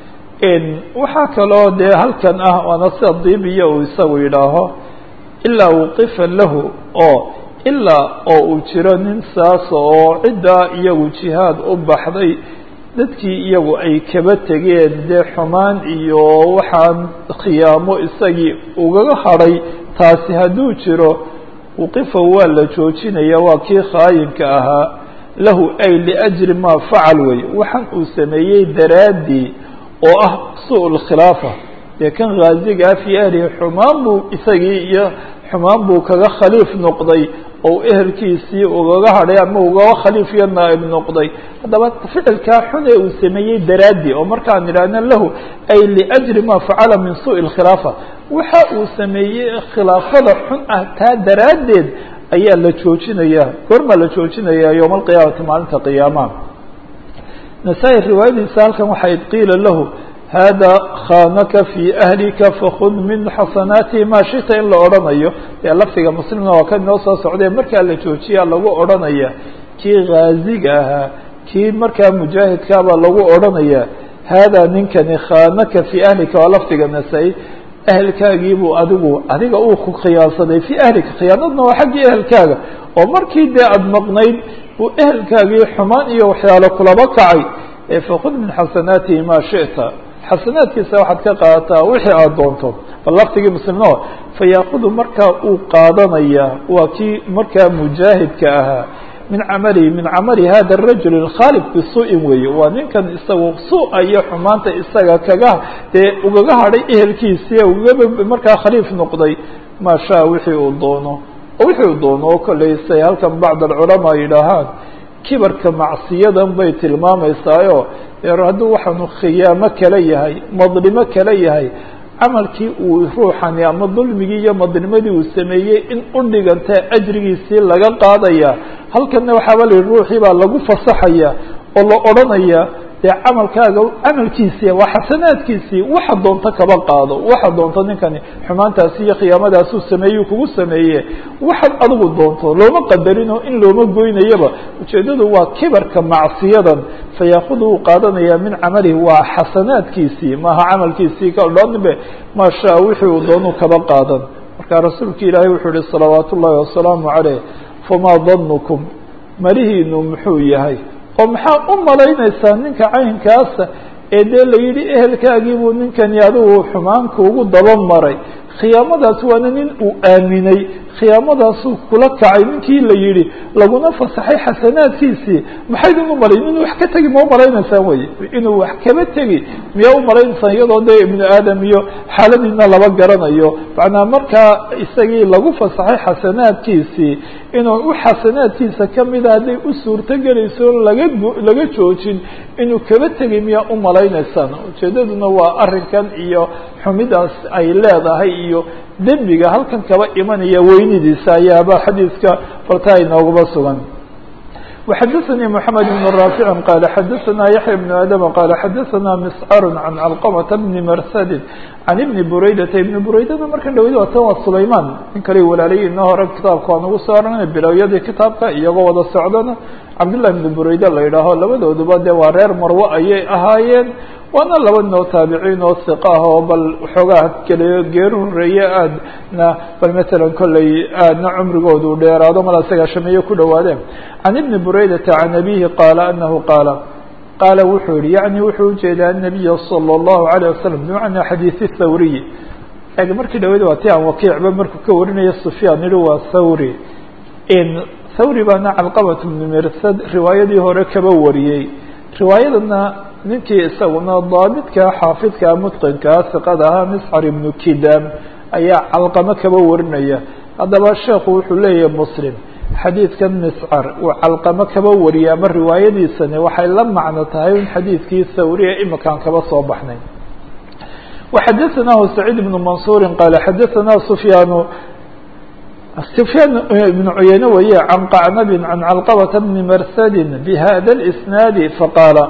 A: waxaa kaloo dee halkan ah waana sida dibiya uu isagu yidhaaho ilaa wuqifa lahu oo ilaa oo uu jiro nin saas oo ciddaa iyagu jihaad u baxday dadkii iyagu ay kaba tegeen dee xumaan iyo waxaan khiyaamo isagii ugaga hadhay taasi hadduu jiro wuqifa waa la joojinaya waa kii khaayinka ahaa lahu ay liajli maa facal wey waxaan uu sameeyey daraaddii oo ah su lkhilaafa dee kan khaazigaa fii ahlihi xumaan buu isagii iyo xumaan buu kaga khaliif noqday oo ehelkiisii ugaga hadhay ama ugaga khaliif iyo naa'ib noqday haddaba ficilkaa xun ee uu sameeyey daraaddii oo markaan idhaahna lahu ay liajli maa facala min suءi اlkhilaafa waxa uu sameeyey khilaafada xun ah taa daraaddeed ayaa la joojinaya goormaa la joojinaya yowma alqiyaamati maalinta qiyaamaha nasaa-i riwaayadiisa halkan waxay qiila lahu hada khanaka fii ahlika fakud min xasanaatihi maa shita in la odhanayo dee lafdiga muslimna waa kan inoo soo socday markaa la joojiyaa lagu odhanaya kii khaaziga ahaa kii markaa mujaahidkaabaa lagu odhanaya hada ninkani khanaka fii ahlika waa lafdiga nasaa-i ehelkaagiibuu adigu adiga uu ku khiyaansaday fii ahlika khiyaanadna waa xaggii ehelkaaga oo markii dee aada maqnayd uu ehelkaagii xumaan iyo waxyaalo kulaba kacay fakud min xasanaatihi maa shita xasanaadkiisa waxaad ka qaadataa wixii aada doonto bal laftigii muslimno fayaakudu markaa uu qaadanaya waa kii markaa mujaahidka ahaa min camalihi min camali hada arajul اkhaalif bisuu'in weeye waa ninkan isagu su-a iyo xumaanta isaga kaga dee ugaga hadhay ehelkiisii ugaba markaa khaliif noqday maa shaa wixii uu doono oo wixii uu doono oo kolley say halkan bacd alculamaa yidhaahaan kibarka macsiyadan bay tilmaameysaayo hadduu waxaanu khiyaamo kala yahay madlimo kala yahay camalkii uu ruuxani ama dulmigii iyo madlimadii uu sameeyey in u dhiganta ajrigiisii laga qaadaya halkanna waxaaba la yihi ruuxii baa lagu fasaxaya oo la odhanaya dee camalkaaga camalkiisii waa xasanaadkiisii waxa doonto kaba qaado waxa doonto ninkani xumaantaasi iyo khiyaamadaasuu sameeyey kugu sameeye waxaad adigu doonto looma qadarino in looma goynayaba ujeeddadu waa kibarka macsiyadan fayaakudu uu qaadanaya min camalihi waa xasanaadkiisii maaha camalkiisii kadhanbe maa shaa wixii uu doonuu kaba qaadan marka rasuulka ilaahay wuxuu yihi salawaat ullaahi wasalaamu caleyh famaa danukum malihiinu muxuu yahay oo maxaa u malaynaysaa ninka caynkaasa ee dee la yidhi ehelkaagiibuu ninkani adigu xumaanka ugu daba maray khiyaamadaas waana nin uu aaminay khiyaamadaasuu kula kacay ninkii la yidhi laguna fasaxay xasanaadkiisii maxaydin u malayn inuu wax ka tegi ma u malaynaysaan wey inuu wax kaba tegi miyaa u malaynaysaan iyadoo dee ibnu aadam iyo xaaladiina laba garanayo macnaa markaa isagii lagu fasaxay xasanaadkiisii inuu u xasanaadkiisa kamida hadday u suurto gelayso laga laga joojin inuu kaba tegay miyaa u malaynaysaan ujeedaduna waa arrinkan iyo xumidaas ay leedahay iyo dembiga halkan kaba imanaya weynidiisa ayaaba xadiidka faltaa inoogaba sugan وxdثnي محمد بن رافع قال xdثna يحيى بن آdم قال xdثna مسcر عن علقمة بن mrسd عن بن برaydة بن براydada marka dhawd waa tan waa سlayman nin kale walaalay inoo hore kitaabka waan ugu soo arnay bilowyadii kitaabka iyagoo wada socdana cabdاللahi بن برayde la yidhaaho labadooduba de waa reer marwo ayay ahaayeen waana laba noo taabiciin oo hiqa ah oo bal waxoogaa kale geeru horeeye aadna bal matalan kolley aadna cumrigoodu dheeraado mala sagaashameeye ku dhawaadeen can ibni buraydata can abihi qaala anahu qaala qaala wuxuu yihi yacni wuxuu ujeedaa anabiya salى اllahu alayه wasalam bimacnaa xadiisi thawriyi eg markii dhaweyd waa ti aan wakiicba markuu ka warinaya sufyaan yihi waa thawri thawri baana calqabat bni mirsad riwaayadii hore kaba wariyey riwaayadana ninkii isaguna daabidka xaafidka mutqinkaa siqada ahaa miscar ibnu kidam ayaa calqamo kaba warinaya haddaba sheekhu wuxuu leeyahay muslim xadiidkan miscar uu calqamo kaba wariyay ama riwaayadiisani waxay la macno tahay in xadiidkii thawriya imakaan kaba soo baxnay waxadaثanahu saciid ibnu mansuuri qaala xadaثana sufyaanu سفyاn بن عuyeyne weye عن qacnab عan calqبة بni mrsd bhada الإsناad faqaala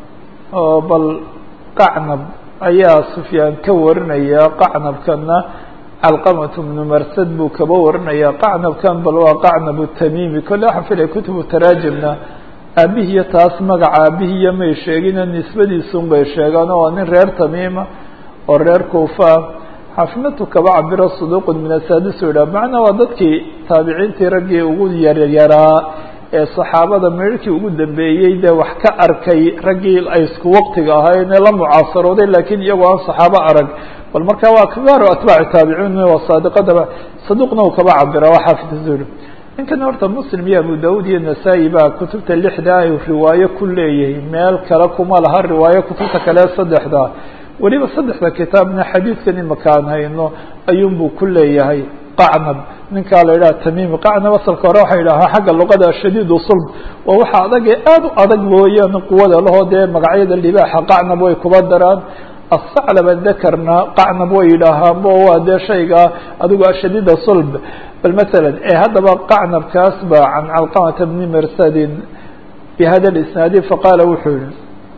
A: bal qacnab ayaa sufyaan ka warinaya qacnabkana calqamaة بnu marsad buu kaba warinaya qacnabkan bal waa qacnab الtamimi kole waxaan filaya kutubu taraajimna aabihiyo taas magaca aabihiyo may sheegina nisbadiisun bay sheegaan oo nin reer tamiima oo reer kuufa xaafimatu kaba cabiro saduuq min asaadis u yidhah macnaa waa dadkii taabiciintii raggii ugu yaryaraa ee saxaabada meerhkii ugu dambeeyey dee wax ka arkay raggii ay isku waqtiga ahaayeen la mucaasarooday lakiin iyagoo aan saxaabo arag bal marka waa kibaaru atbaaci taabiciin waa saadiqadaba saduuqna uu kaba cabira waa xaafidasuuri ninkan horta muslim iyo abu daud iyo nasaa-i baa kutubta lixda ay riwaayo ku leeyahay meel kale kuma laha riwaayo kutubta kale saddexda weliba saddexda kitaabna xadiidkan imaka aan hayno ayuunbuu ku leeyahay qacnab ninkaa la yidhaha tamimi qacnab asalka hore waxay yidhahaa xagga luqada shadiidu sulb waa waxa adag ee aada u adag mooyaan quwada lahoo dee magacyada libaaxa qacnab way kuba daraan asaclaba dakarna qacnab way yidhaahaanbo waa dee shayga adigu ashadiida sulb bal masalan ee haddaba qacnabkaas ba can calqamata bni mersadin bi hada isnaadi faqaala wuxuu yihi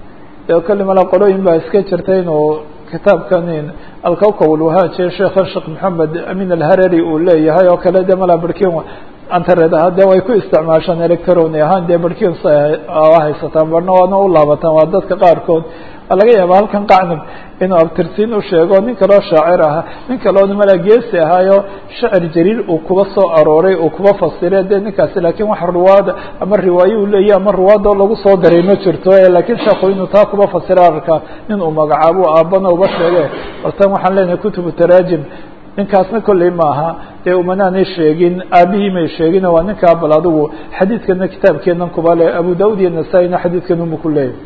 A: de kali mala qolooyin baa iska jirta inuu kitaabkan alkawkab ulwahaaje sheekha sheekh maxamed amin alharari uu leeyahay oo kale de mala barkin antared aha de way ku isticmaashaan electroni ahaan dee barkin sa haysataan barna waana u laabataan waa dadka qaarkood waa laga yaaba halkan qacnab inuu abtirsiin u sheego nin kaloo shaacir ahaa nin kaloo mala geesi ahaayo shacir jaliil uu kuba soo arooray uu kuba fasire de ninkaasi lakin wax ruwaada ama riwaayo uu leeyahy ama ruwaado lagu soo daray ma jirto lakin sheekhu inuu taa kuba fasira arkaa nin uu magacaabo aabana uba sheege baltan waxaan leenahay kutubu taraajim ninkaasna kolley maaha dee umanaanay sheegin aabihii may sheegin waa ninkaa bal adigu xadiidkana kitaabkeenan kuba le abu daud iyo nasaa-ina xadiidkan uma ku leeyahy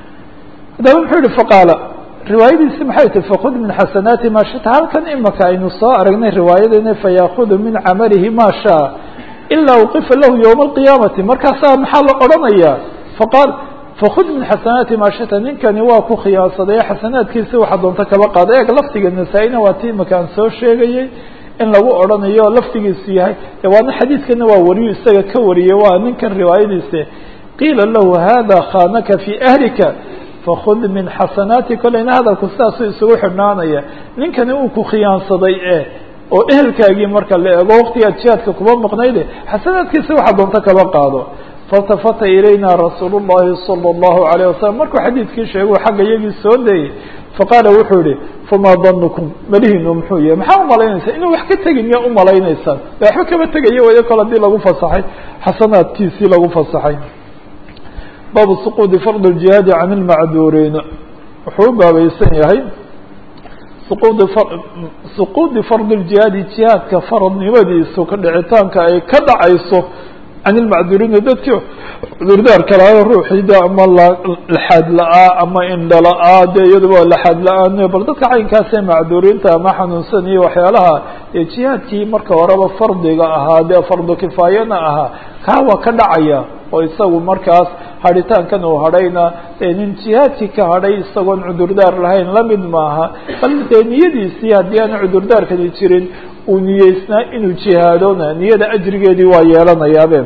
A: haddaba muxuu yihi faqaala riwaayadiisi maxay tahi fakud min xasanaati ma shita halkan imaka aynu soo aragnay riwaayadena fayaakudu min camalihi ma shaa ilaa uqifa lahu ywma alqiyaamati markaasaa maxaa la odhanaya faqaal fakud min xasanaati ma shita ninkani waa ku khiyaansaday xasanaadkiisi waxa doonta kaba qaada eeg lafdiga nasaa-ina waa ti imaka aan soo sheegayey in lagu odhanayo lafdigiisu yahay waana xadiidkana waa wariyu isaga ka wariyey waa ninkan riwaayadiisi qiila lahu hada khanaka fi ahlika fakud min xasanaati kolleyna hadalku sidaasuu isugu xidhnaanaya ninkani uu ku khiyaansaday e oo ehelkaagii marka la eego waqtigaad jihaadka kuba maqnayde xasanaadkiisa waxa doonto kaba qaado faltafata ilayna rasuul llahi salى اllahu alayه wasalam markuu xadiidkii sheeguu xagga iyagii soo dayey faqaala wuxuu yihi famaa danukum malihiinu muxuu yahay maxaa umalaynaysaa inuu wax ka tegin miyaa umalaynaysaan de waxba kama tegaya wayo kol hadii lagu fasaxay xasanaadkiisii lagu fasaxay baabu suquudi fard اjihaadi can اlmacduuriin wuxuu u baabaysan yahay suquudi suquudi fard اljihaadi jihaadka faradnimadiisu ka dhicitaanka ay ka dhacayso can ilmacduuriina dadkii cudurdaarka lahaa ruuxiida ama laxaad la-aa ama indha la-aa dee iyaduba laxaad la-aan bal dadka caynkaasee macduuriinta ama xanuunsan iyo waxyaalaha dee jihaadkii marka horeba fardiga ahaa dee fardu kifaayana ahaa kaa waa ka dhacaya oo isagu markaas hadhitaankan uu hadhayna dee nin jihaadkii ka hadhay isagoon cudurdaar lahayn lamid maaha bal dee niyadiisii haddii aan cudurdaarkani jirin uu niyeysnaa inuu jihaadona niyada ajrigeedii waa yeelanayaabe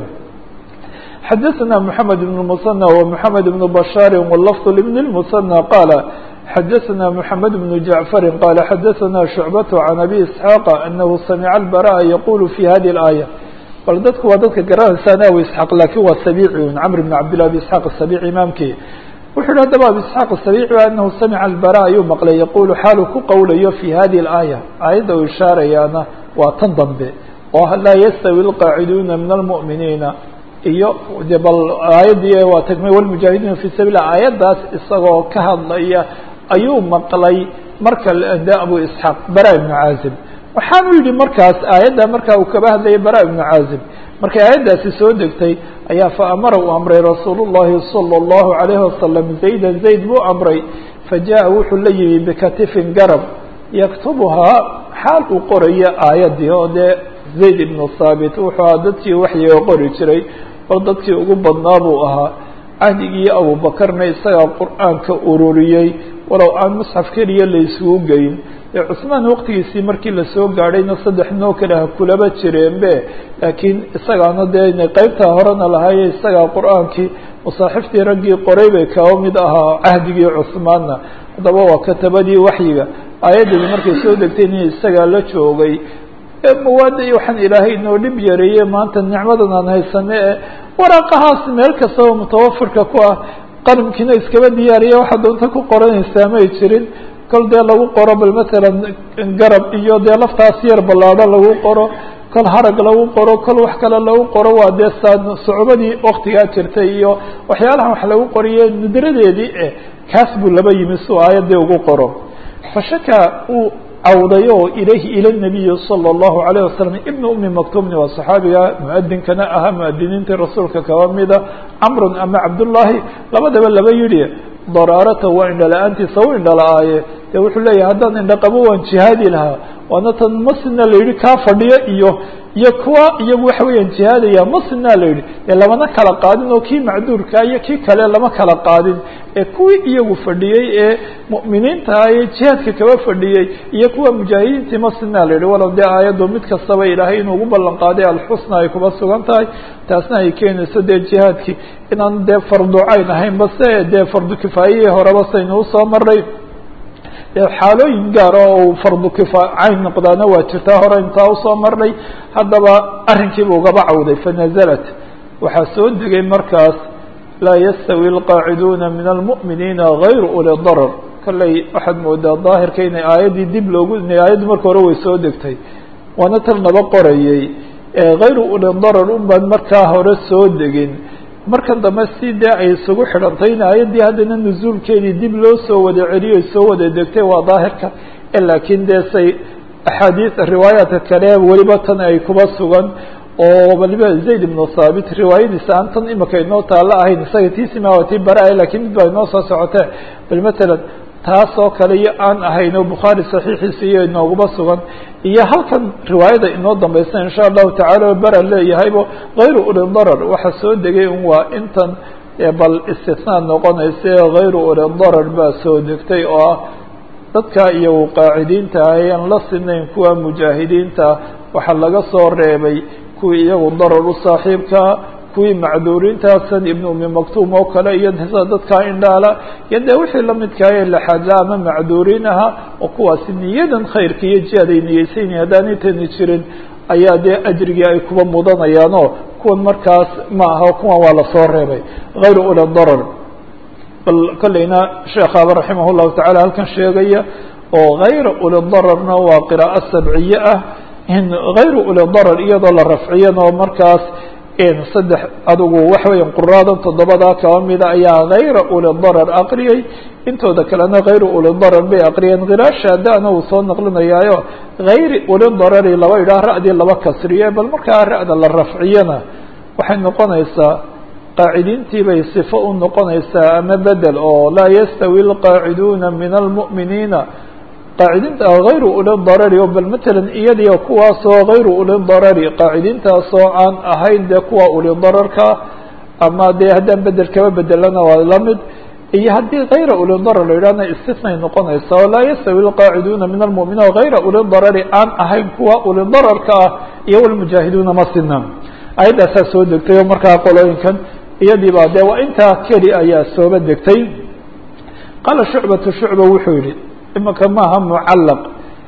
A: xadaثna mحamed بن المثنى ومحamed بن بشhاr واللفظ لبن المثنى qاaل xadaثna mحamed بن جعفر qال xadaثna شhuعبة عن أbي إسحاq أنه samع البراء yqul في hadi الآية bal dadku waa dadka garanaysan abu isxaaq lakin waa sabici camr bn cabdillah abi isxaaq asabici imaamkii wuxu yihi haddaba abi isxaaq asabici anahu samica albara ayuu maqlay yaqulu xaalu ku qowlayo fi hadihi اlaaya aayadda uu ishaarayaana waa tan dambe oo laa yastawi اlqaaciduuna min almu'miniina iyo de bal aayadii waa tagmay wlmujaahidiina fi sabil aayaddaas isagoo ka hadlaya ayuu maqlay marka de abu isxaaq bara ibnu caazib waxaanu yidhi markaas aayadda markaa uu kaba hadlayay bara ibnu caazib markay aayaddaasi soo degtay ayaa fa amara uu amray rasuulu llahi salى اllahu alayhi wasalam zayda zayd buu amray fajaءa wuxuu la yimi bikatifin garab yaktubuhaa xaal uu qorayo aayaddii oo dee zayd ibnu thaabit wuxuu ahaa dadkii waxyiga qori jiray bal dadkii ugu badnaa buu ahaa cahdigii abubakarna isagaa qur'aanka ururiyey walow aan musxaf keliya la isugu geyn dee cusmaan waqtigiisii markii lasoo gaadhayna saddex noo kale ha kulaba jireenbe laakiin isagaana dee qeybtaa horena lahaaye isagaa qur-aankii masaaxiftii raggii qoray bay kaba mid ahaa cahdigii cusmaanna haddaba waa katabadii waxyiga aayaddani markay soo degtayna isagaa la joogay mawaada iyo waxaan ilaahay inoo dhib yareeye maanta nicmadan aan haysane ee waraaqahaas meel kastaba mutawafirka ku ah qalimkiina iskaba diyaariya waxaa doonta ku qoranaysaa may jirin kol dee lagu qoro bal matalan garab iyo dee laftaas yar ballaadho lagu qoro kol harag lagu qoro kol wax kale lagu qoro waa dee saa sucubadii waktigaa jirtay iyo waxyaalahan wax lagu qoriye nudradeedii eh kaas buu laba yimi si uu aayaddii ugu qoro fashaka uu cawday oo ilayhi ila nabiyi salى اllahu alayه wasalam ibn umi maktumni waa saxaabiga muadinkana ahaa muadiniintii rasuulka kaba mida camrun ama cabdullaahi labadaba laba yidhi daraarata waa indhala-aantiisa u indhala-aaye de wuxuu leeyahay haddaan indhaqabo waan jihaadi lahaa waana tan masina la yidhi kaa fadhiyo iyo iyo kuwa iyagu waxa weeyaan jihaadaya masina la yidhi dee lamana kala qaadin oo kii macduurka iyo kii kale lama kala qaadin ee kuwii iyagu fadhiyey ee mu'miniinta ah ee jihaadka kaba fadhiyey iyo kuwa mujaahidiintii masina la yidhi walow dee aayaddu mid kastaba ilaahay inuu ugu ballan qaaday alxusna ay kuba sugan tahay taasna ay keenayso dee jihaadkii inaan dee farducayn ahayn base dee fardu kifaayihii horeba saynu usoo maray xaalooyin gaar oo uu fardu kifa cayn noqdaana waa jirtaa hore intaa usoo marnay haddaba arrinkiiba ugaba cawday fanazalat waxaa soo degay markaas laa yastawi alqaaciduuna min almu'miniina gayru uli darar kolley waxaad moodaa daahirka inay aayaddii dib loogu aayaddii marka hore way soo degtay waana tal naba qorayey gayru uli darar un baan markaa hore soo degin markan dambe si dee ay isugu xidhantay in aayaddii haddana nusuulkeedii dib loo soo wada celiyo soo wada degtay waa daahirka laakiin dee say axaadiis riwaayaadka kale weliba tan ay kuba sugan oo waliba zayd ibnu thaabit riwaayadiisa aan tan imika inoo taalla ahayn isaga tiisima waa tii bara-a lakiin mid baa inoo soo socotee bal matalan taas oo kale iyo aan ahayn oo bukhaari saxiixiisa iyo inooguma sugan iyo halkan riwaayada inoo dambaysa insha allahu tacala o bara leeyahaybo gayru uli darar waxa soo degay un waa intan bal istisnaa noqonaysa gayru uli darar baa soo degtay oo ah dadka iyagu qaacidiinta ah ayaan la sinayn kuwa mujaahidiinta waxaa laga soo reebay kuwii iyagu darar u saaxiibkaa kuwii macduuriintaasan ibn umi maktuum oo kale iyo sida dadkaa indhaala iyo dee wixii lamidkaayee laxaadla ama macduuriin ahaa oo kuwaasi niyadan khayrka iyo jihaad ay niyeysayn haddaanay tani jirin ayaa dee ajrigii ay kuba mudanayaanoo kuwan markaas ma aha kuwan waa lasoo reebay gayru uli darar bal kolleyna sheekhaaba raximah llahu tacala halkan sheegaya oo gayra uli dararna waa qiraa'o sabciye ah in gayru uli darar iyadoo la rafciyana oo markaas saddex adigu waxa weya quraadan toddobadaa kaba mida ayaa gayra uli darar aqriyay intooda kalena gayru uli darar bay aqriyeen khiraashaadana uu soo naqlinayaayo gayri uli darari laba idhaah ra'dii laba kasriye bal markaa ra'da la rafciyana waxay noqonaysaa qaacidiintii bay sifo u noqonaysaa ama bedel oo laa yastawi alqaaciduuna min almu'miniina qaacidiinta gayru uli darari oo bal matalan iyadiyo kuwaasoo gayru uli darari qaacidiintaasoo aan ahayn dee kuwa uli dararka ama dee haddaan bedel kaba bedelana waa lamid iyo haddii kayra ulidarar la yidhahna istisnay noqonaysa oo laa yastawi lqaaciduuna min almu'miniin hayra ulidarari aan ahayn kuwa ulidararka ah iyo walmujaahiduuna ma sina ayaddaasaa soo degtay oo markaa qolooyinkan iyadii baa dee waa intaa keli ayaa sooba degtay qaala shucbatu shucba wuxuu yihi imaka maaha mucallaq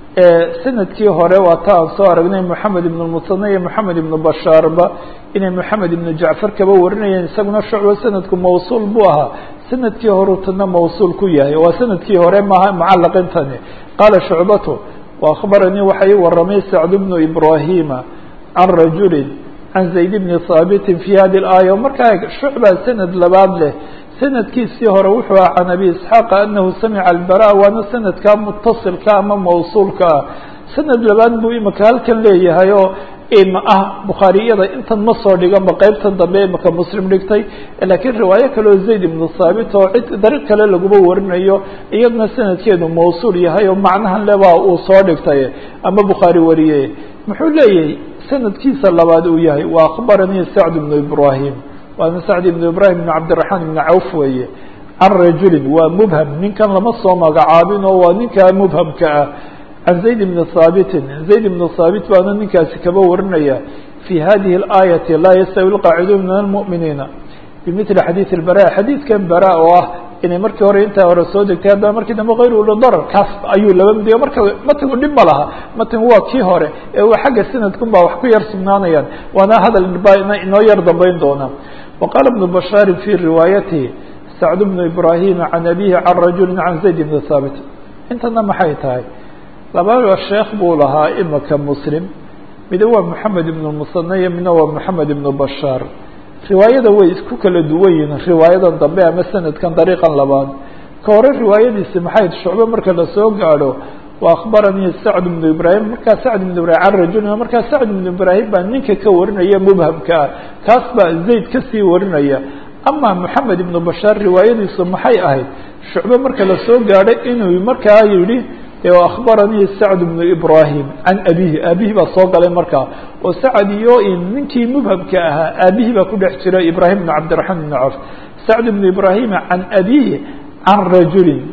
A: sanadkii hore waa ta aan soo aragnay moxamed ibn musane iyo moxamed ibnu bashaarba inay moxamed ibnu jacfar kaba warinayeen isaguna shucba sanadku mawsuul buu ahaa sanadkii horutana mawsuul ku yahay waa sanadkii hore maaha mucallaqintani qaala shucbatu waakbaranii waxa ii waramay sacd bnu ibrahima can rajulin can zayd bni haabitin fi hadi اlaaya markaa shucba sanad labaad leh sanadkiisii hore wuxuu aha can abi isxaaqa anahu samica albara waana sanadkaa mutasilka ama mawsuulka ah sanad labaad buu imika halkan leeyahay oo ima ah bukhaariyada intan ma soo dhiganba qeybtan dambe imika muslim dhigtay laakiin riwaayo kale oo zayd ibnu thaabit oo cid dariiq kale laguma warinayo iyadna sanadkeedu mawsuul yahay oo macnahan lebaa uu soo dhigtay ama bukhaari wariyey muxuu leeyahay sanadkiisa labaad uu yahay wa akhbaranii sacd bnu ibrahim waana sacd ibnu ibrahim ibn cabdiraxmaan ibni cawf weeye can rajulin waa mubham ninkan lama soo magacaabin oo waa ninkaa mubhamka ah can zayd ibni haabitin zayd ibnu haabit baana ninkaasi kaba warinaya fi hadihi اlaayati laa yastawi lqaaciduun min almu'miniina bimili xadiid اlbara xadiidkan bara oo ah inay markii hore intaa hore soo degtay haddana markii dambe kayr ulidarar kaas ayuu laba midiyo marka matigu dhib ma laha matigu waa kii hore ee uu xagga sanadkun baa wax ku yar sugnaanayaan waana hadal baa inoo yar dambeyn doona wa qaala ibnu bashaarin fi riwaayatihi sacd bnu ibrahima can abihi can rajuli can zayd ibni haabit intana maxay tahay labada sheekh buu lahaa imika muslim mida waa moxamed ibnu musane iyo midna waa moxamed ibnu bashaar riwaayada way isku kala duwan yihiin riwaayadan dambe ama sanadkan dariiqan labaad ka hore riwaayadiisi maxay shucbe marka lasoo gaadho wa akhbaranii sacd ibnu ibraahim markaa sacd ibnu ibrahim can rajulin markaa sacd ibnu ibraahim baa ninka ka warinaya mubhamka ah kaas baa zayd kasii warinaya ama moxamed ibnu bashaar riwaayadiisu maxay ahayd shucbe marka lasoo gaadho inuu markaa yihi akhbaranii sacd bnu ibrahim can abihi aabihii baa soo galay markaa oo sacd iyo ninkii mubhamka ahaa aabihii baa ku dhex jira ibrahim bn cabdiraxmaan bn cawf sacd bnu ibrahima can abihi can rajulin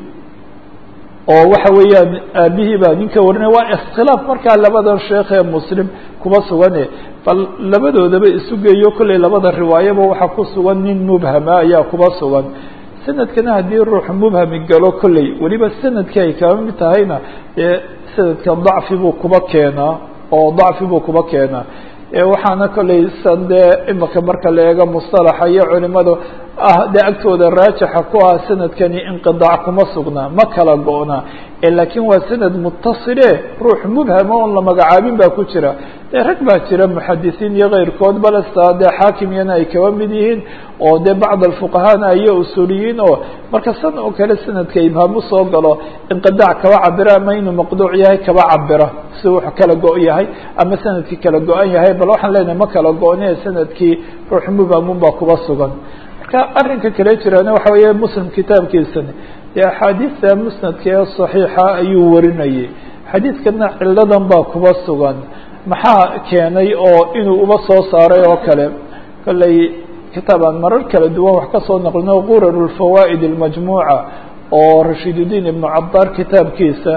A: oo waxa weeyaan aabihii baa ninka warinaya waa iskhilaaf markaa labadan sheekh ee muslim kuma sugane bal labadoodaba isu geeyo kolley labada riwaayaba waxaa ku sugan nin mubhama ayaa kuba sugan sanadkana haddii ruux mubhami galo kolley weliba sanadkii ay kaba mid tahayna dee sanadka dacfi buu kuba keenaa oo dacfi buu kuba keenaa waxaana kolley san dee imika marka la eego mustalaxa iyo culimadu ah dee agtooda raajixa ku ah sanadkani inqidaac kuma sugnaa ma kala go-na laakiin waa sanad mutasile ruux mubhama oon la magacaabin baa ku jira dee rag baa jira muxadisiin iyo keyrkood balesta dee xaakimiyana ay kaba mid yihiin oo dee bacd alfuqahana iyo usuuliyiin oo marka san oo kale sanadka ibhaam usoo galo inqidaac kaba cabira ama inuu maqduuc yahay kaba cabira si wuxuu kala go- yahay ama sanadkii kala go-an yahay bal waxaan leenahay ma kala go-ne sanadkii ruux mubhamun baa kuba sugan marka arrinka kale jiraana waxa weeye muslim kitaabkiisani dee axaadiista musnadka ee saxiixa ayuu warinayay xadiidkana ciladan baa kuba sugan maxaa keenay oo inuu uba soo saaray oo kale kolley kitaabaan marar kala duwan wax kasoo naqlino qurar lfawaa'id اlmajmuuca oo rashiidudiin ibnu cabdaar kitaabkiisa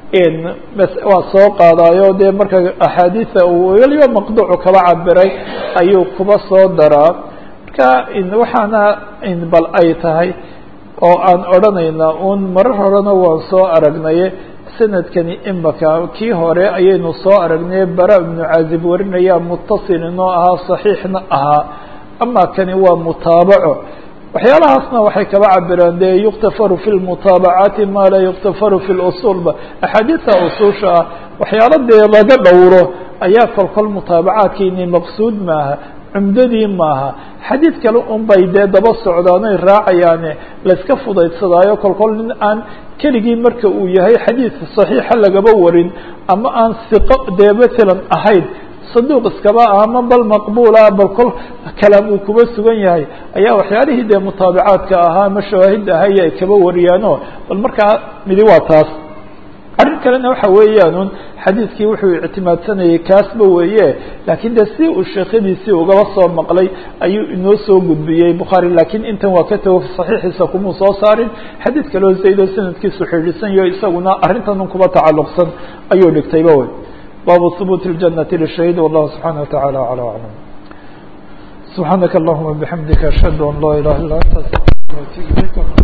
A: waa soo qaadaayo dee marka axaadiida uu weliba maqduucu kaba cabiray ayuu kuba soo daraa marka waxaana bal ay tahay oo aan odhanayna un marar horena waan soo aragnaye sanadkani imaka kii hore ayaynu soo aragnay bara ibnu caazib warinaya mutasil inoo ahaa saxiixna ahaa ama kani waa mutaabaco waxyaalahaasna waxay kaba cabireen de yuktafaru fi lmutaabacaati ma laa yuktafaru fi lusulba axaadiista usuusha ah waxyaalo dee laga dhowro ayaa kolkol mutaabacaadkiini maqsuud maaha cumdadii maaha xadiid kale un bay dee daba socdaan oy raacayaane layska fudaydsadaayo kolkol nin aan keligii marka uu yahay xadiid saxiixa lagaba warin ama aan siqo dee matalan ahayd saduuq iskaba ah ama bal maqbuula bal kol kalaam uu kuba sugan yahay ayaa waxyaalihii dee mutaabacaadka ahaa ama shawaahid ahay ay kaba wariyaano bal markaa midi waa taas arrin kalena waxa weeyaan un xadiidkii wuxuu ictimaadsanayay kaasba weeye laakiin de si uu sheekhadiisii ugaba soo maqlay ayuu inoo soo gudbiyey bukhaari laakiin intan waa ka tago saxiixiisa kumuu soo saarin xadiid kaleo zaydo sanadkiisu xidhiidsan yaho isaguna arrintan un kuba tacalluqsan ayuu dhigtayba wey baabu hubuuti اljanati lishahiid wallahu subxaana wataعala aclى aclam subxaanaka allahuma bixamdika ashhadu an laa ilaha illa anta